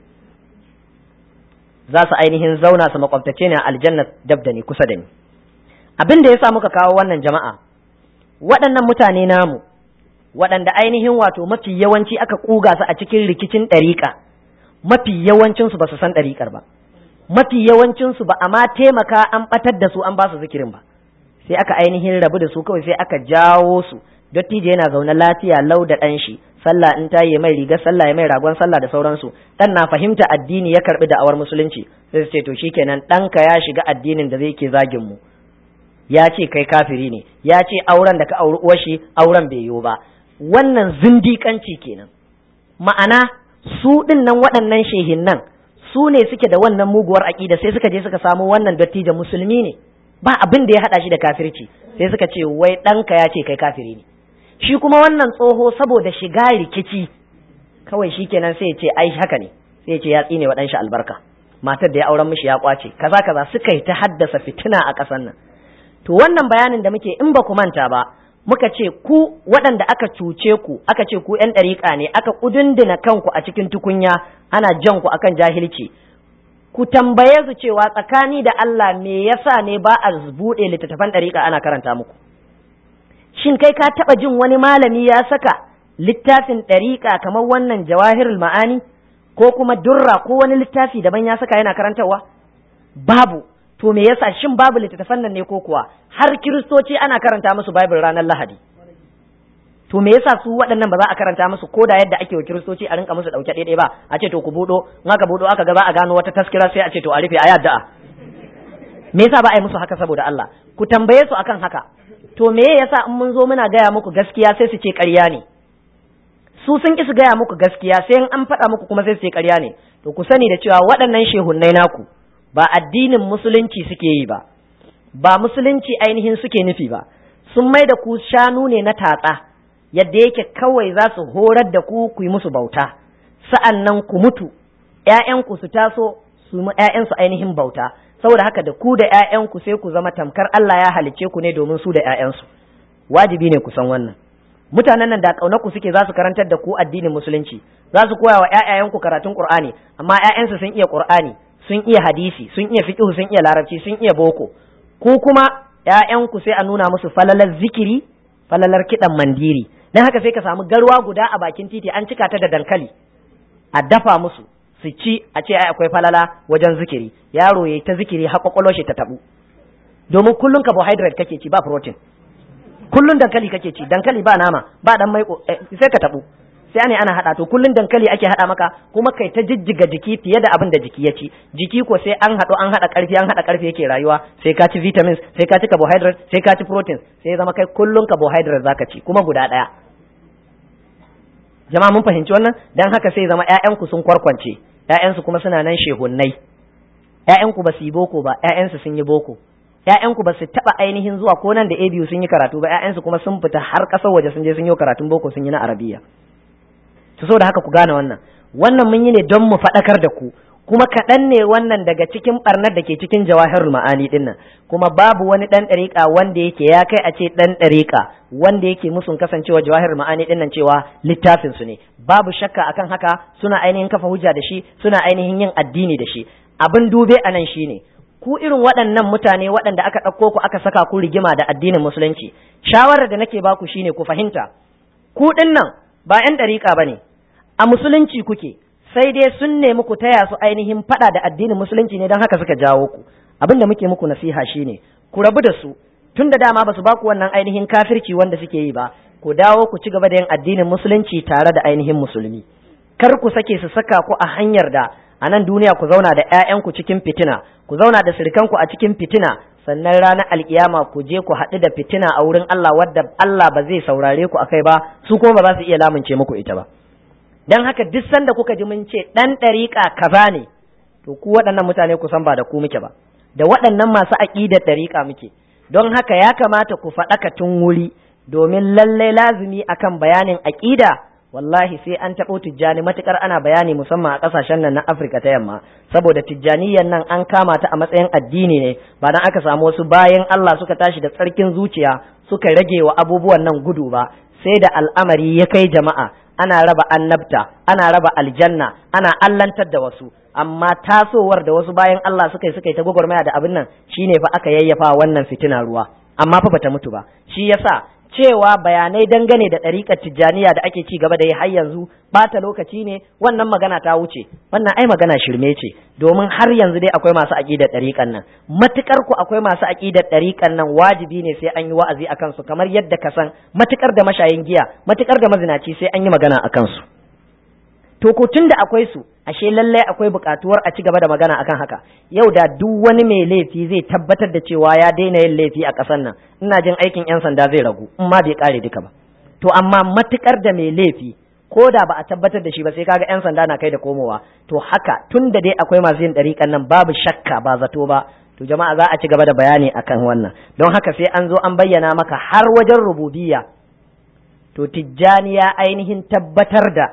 Speaker 1: za su ainihin zauna su makwabtace ne a aljanna dab da ni kusa da ni abin da ya sa muka kawo wannan jama'a waɗannan mutane namu waɗanda ainihin wato mafi yawanci aka ƙuga su a cikin rikicin ɗariƙa mafi yawancinsu ba su san ɗariƙar ba mafi yawancinsu ba a ma taimaka an ɓatar da su an ba su zikirin ba sai aka ainihin rabu da su kawai sai aka jawo su dattijo yana zaune lafiya lau da ɗan shi sallah in ta yi mai rigar sallah ya mai ragon sallah da sauransu ɗan na fahimta addini ya karɓi da'awar musulunci sai su ce to shikenan ɗanka ya shiga addinin da zai ke zagin mu ya ce kai kafiri ne ya ce auren da ka auri uwar shi auren bai yiwu ba wannan zindiƙanci kenan ma'ana su ɗin nan waɗannan shehin nan su ne suke da wannan muguwar aƙida sai suka je suka samu wannan dattijo musulmi ne ba abin da ya haɗa shi da kafirci sai suka ce wai ɗanka ya ce kai kafiri ne shi kuma wannan tsoho saboda shiga rikici kawai shi kenan sai ya ce ai haka ne sai ya ce ya tsine wa ɗanshi albarka matar da ya auren mishi ya kwace kaza kaza suka yi ta haddasa fitina a ƙasar nan to wannan bayanin da muke in ba ku manta ba muka ce ku waɗanda aka cuce ku aka ce ku ‘yan ɗariƙa ne aka ƙudunduna kanku a cikin tukunya ana jan ku akan jahilci ku tambaye su cewa tsakani da Allah me yasa ne ba a buɗe littattafan ɗariƙa ana karanta muku shin kai ka taɓa jin wani malami ya saka littafin ɗariƙa kamar wannan jawahirul ma'ani ko kuma durra ko wani littafi daban ya saka yana karantarwa babu to me yasa shin babu littattafan nan ne ko kuwa har kiristoci ana karanta musu bible ranar lahadi to me yasa su waɗannan ba za a karanta musu ko da yadda ake wa kiristoci a rinka musu ɗauke ɗaiɗai ba a ce to ku buɗo in aka buɗo aka ga za a gano wata taskira sai a ce to a rufe a yadda me yasa ba a yi musu haka saboda Allah ku tambaye su akan haka to me yasa in mun zo muna gaya muku gaskiya sai su ce ƙarya ne su sun ki su gaya muku gaskiya sai in an faɗa muku kuma sai su ce ƙarya ne to ku sani da cewa waɗannan shehunnai naku ba addinin musulunci suke yi ba ba musulunci ainihin suke nufi ba sun mai da ku shanu ne na tatsa yadda yake kawai za su horar da ku ku yi musu bauta sa'an nan ku mutu ‘ya'yanku su taso su mu ‘ya'yansu ainihin bauta saboda haka da ku da ‘ya'yanku sai ku zama tamkar Allah ya halicce ku ne domin su da ‘ya'yansu wajibi ne ku san wannan mutanen nan da ƙaunarku suke za su karantar da ku addinin musulunci za su koya wa ‘ya'yayanku karatun Qur'ani amma ‘ya'yansu sun iya Qur'ani sun iya hadisi sun iya fiqh sun iya larabci sun iya boko ku kuma ‘ya'yanku sai a nuna musu falalar zikiri falalar kiɗan mandiri dan haka sai ka samu garwa guda a bakin titi an cika ta da dankali a dafa musu su ci a ce ai akwai falala wajen zikiri yaro yayi ta zikiri har kwakwalwar shi ta tabu domin kullun carbohydrate kake ci ba protein kullun dankali kake ci dankali ba nama ba dan mai sai ka tabu sai ne ana hada to kullun dankali ake hada maka kuma kai ta jijjiga jiki fiye da abin da jiki ya ci jiki ko sai an hado an hada karfi an hada karfi yake rayuwa sai ka ci vitamins sai ka ci carbohydrate sai ka ci protein sai zama kai kullun carbohydrate zaka ci kuma guda daya jama'a mun fahimci wannan dan haka sai zama ƴaƴanku sun kwarkwance ƴaƴansu kuma suna nan shehunnai ƴaƴanku ba su yi boko ba ƴaƴansu sun yi boko ƴaƴanku ba su taɓa ainihin zuwa ko nan da a biyu sun yi karatu ba ƴaƴansu kuma sun fita har ƙasar waje sun je sun yi karatun boko sun yi na arabiya to saboda haka ku gane wannan wannan mun yi ne don mu faɗakar da ku kuma kaɗan ne wannan daga cikin ɓarnar da ke cikin jawahirul ma'ani ɗin nan kuma babu wani ɗan ɗariƙa wanda yake ya kai a ce ɗan ɗariƙa wanda yake musun kasancewa jawahirul ma'ani ɗin nan cewa littafin su ne babu shakka akan haka suna ainihin kafa hujja da shi suna ainihin yin addini da shi abin dube a nan shine ku irin waɗannan mutane waɗanda aka ɗauko ku aka saka ku rigima da addinin musulunci shawarar da nake baku shine ku fahimta ku ɗin nan ba 'yan ɗariƙa ba ne a musulunci kuke sai dai sun nemi ku taya su ainihin faɗa da addinin musulunci ne don haka suka jawo ku abin da muke muku nasiha shine ku rabu da su tun da dama ba su ba ku wannan ainihin kafirci wanda suke yi ba ku dawo ku ci gaba da yin addinin musulunci tare da ainihin musulmi kar ku sake su saka ku a hanyar da a nan duniya ku zauna da 'ya'yanku cikin fitina ku zauna da sirikanku a cikin fitina sannan ranar alkiyama ku je ku haɗu da fitina a wurin Allah wadda Allah ba zai saurare ku akai ba su kuma ba za su iya lamunce muku ita ba dan haka duk sanda kuka ji mun ce dan ɗariƙa kaza ne to ku waɗannan mutane ku san ba da ku muke ba da waɗannan masu aƙidar ɗariƙa muke don haka ya kamata ku faɗaka tun wuri domin lallai lazumi akan bayanin aƙida wallahi sai an taɓo tijjani matukar ana bayani musamman a ƙasashen nan na Afirka ta yamma saboda tijjaniyan nan an kama ta a matsayin addini ne ba dan aka samu wasu bayan Allah suka tashi da tsarkin zuciya suka rage wa abubuwan nan gudu ba sai da al'amari ya kai jama'a ana raba annabta ana raba aljanna ana allantar da wasu amma tasowar da wasu bayan Allah suka yi suka yi ta gwagwarmaya da abin nan shine fa aka yayyafa wannan fitina ruwa amma fa bata mutu ba shi yasa cewa bayanai dangane da ɗariƙar tijjaniya da ake ci gaba da yi har yanzu bata lokaci ne wannan magana ta wuce wannan ai magana shirme ce domin har yanzu dai akwai masu aƙidar ɗariƙan nan matukar ku akwai masu aƙidar ɗariƙan nan wajibi ne sai an yi wa'azi a kansu kamar yadda ka san matukar da mashayin giya matukar da mazinaci sai an yi magana a kansu to ko tun da akwai su ashe lallai akwai buƙatuwar a ci gaba da magana akan haka yau da duk wani mai laifi zai tabbatar da cewa ya daina yin laifi a ƙasar nan ina jin aikin 'yan sanda zai ragu in ma bai kare duka ba to amma matukar da mai laifi ko da ba a tabbatar da shi ba sai kaga 'yan sanda na kai da komowa to haka tun da dai akwai masu yin ɗariƙan nan babu shakka ba zato ba to jama'a za a ci gaba da bayani akan wannan don haka sai an zo an bayyana maka har wajen rububiyya to tijjani ya ainihin tabbatar da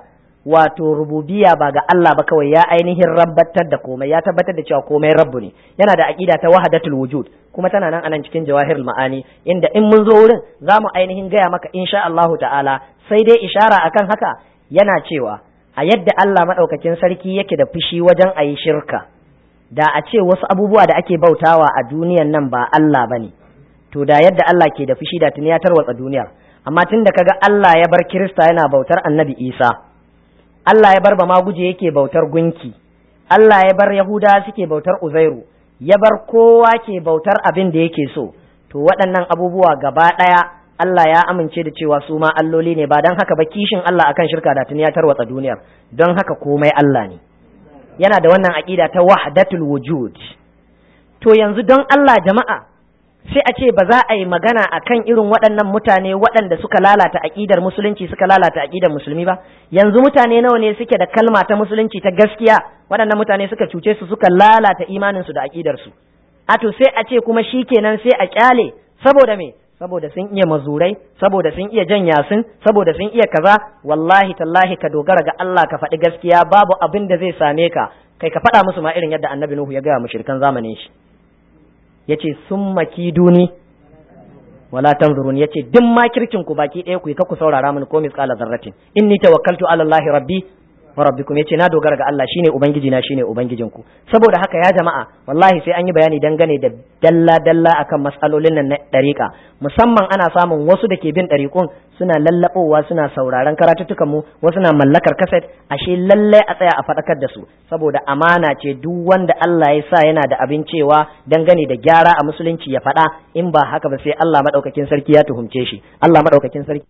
Speaker 1: wato rububiya ba ga Allah ba kawai ya ainihin rabbatar da komai ya tabbatar da cewa komai rabbu ne yana da aqida ta wahdatul wujud kuma tana nan anan cikin jawahirul ma'ani inda in mun zo wurin za mu ainihin gaya maka insha Allahu ta'ala sai dai ishara akan haka yana cewa a yadda Allah madaukakin sarki yake da fushi wajen ayi shirka da a ce wasu abubuwa da ake bautawa a duniyan nan ba Allah bane to da yadda Allah ke da fushi da tuni ya tarwatsa duniyar amma tun da kaga Allah ya bar Kirista yana bautar Annabi Isa Allah ya bar ba maguje yake bautar gunki Allah ya bar Yahuda suke bautar Uzairu ya bar kowa ke bautar abin da yake so to waɗannan abubuwa gaba ɗaya Allah ya amince da cewa su ma alloli ne ba don haka ba kishin Allah akan shirka da tuni ya tarwatsa duniyar don haka komai Allah ne yana da wannan aƙida ta wahdatul wujud to yanzu don Allah jama'a sai a ce ba za a yi magana a kan irin waɗannan mutane waɗanda suka lalata aƙidar musulunci suka lalata aƙidar musulmi ba yanzu mutane nawa ne suke da kalma ta musulunci ta gaskiya waɗannan mutane suka cuce su suka lalata imaninsu da aƙidarsu a to sai a ce kuma shi kenan sai a ƙyale saboda me saboda sun iya mazurai saboda sun iya jan yasin saboda sun iya kaza wallahi tallahi ka dogara ga Allah ka faɗi gaskiya babu abin da zai same ka kai ka faɗa musu ma irin yadda annabi Nuhu ya gaya mushrikan zamanin shi yace sun maki duni wala tanzurun yace duk makircin ku baki ɗaya ku yi ku saurara mini ko misqala zarratin inni tawakkaltu ala Allah rabbi wa rabbikum yace na dogara ga Allah shine ubangiji na shine ubangijin ku saboda haka ya jama'a wallahi sai an yi bayani dangane da dalla dalla akan mas'alolin nan na dariƙa musamman ana samun wasu da ke bin dariƙun suna lallabowa suna sauraron karatuttukan mu wasu na mallakar kaset ashe lallai a tsaya a faɗakar da su saboda amana ce duk wanda Allah ya sa yana da abin cewa dangane da gyara a musulunci ya faɗa in ba haka ba sai Allah madaukakin sarki ya tuhumce shi Allah madaukakin sarki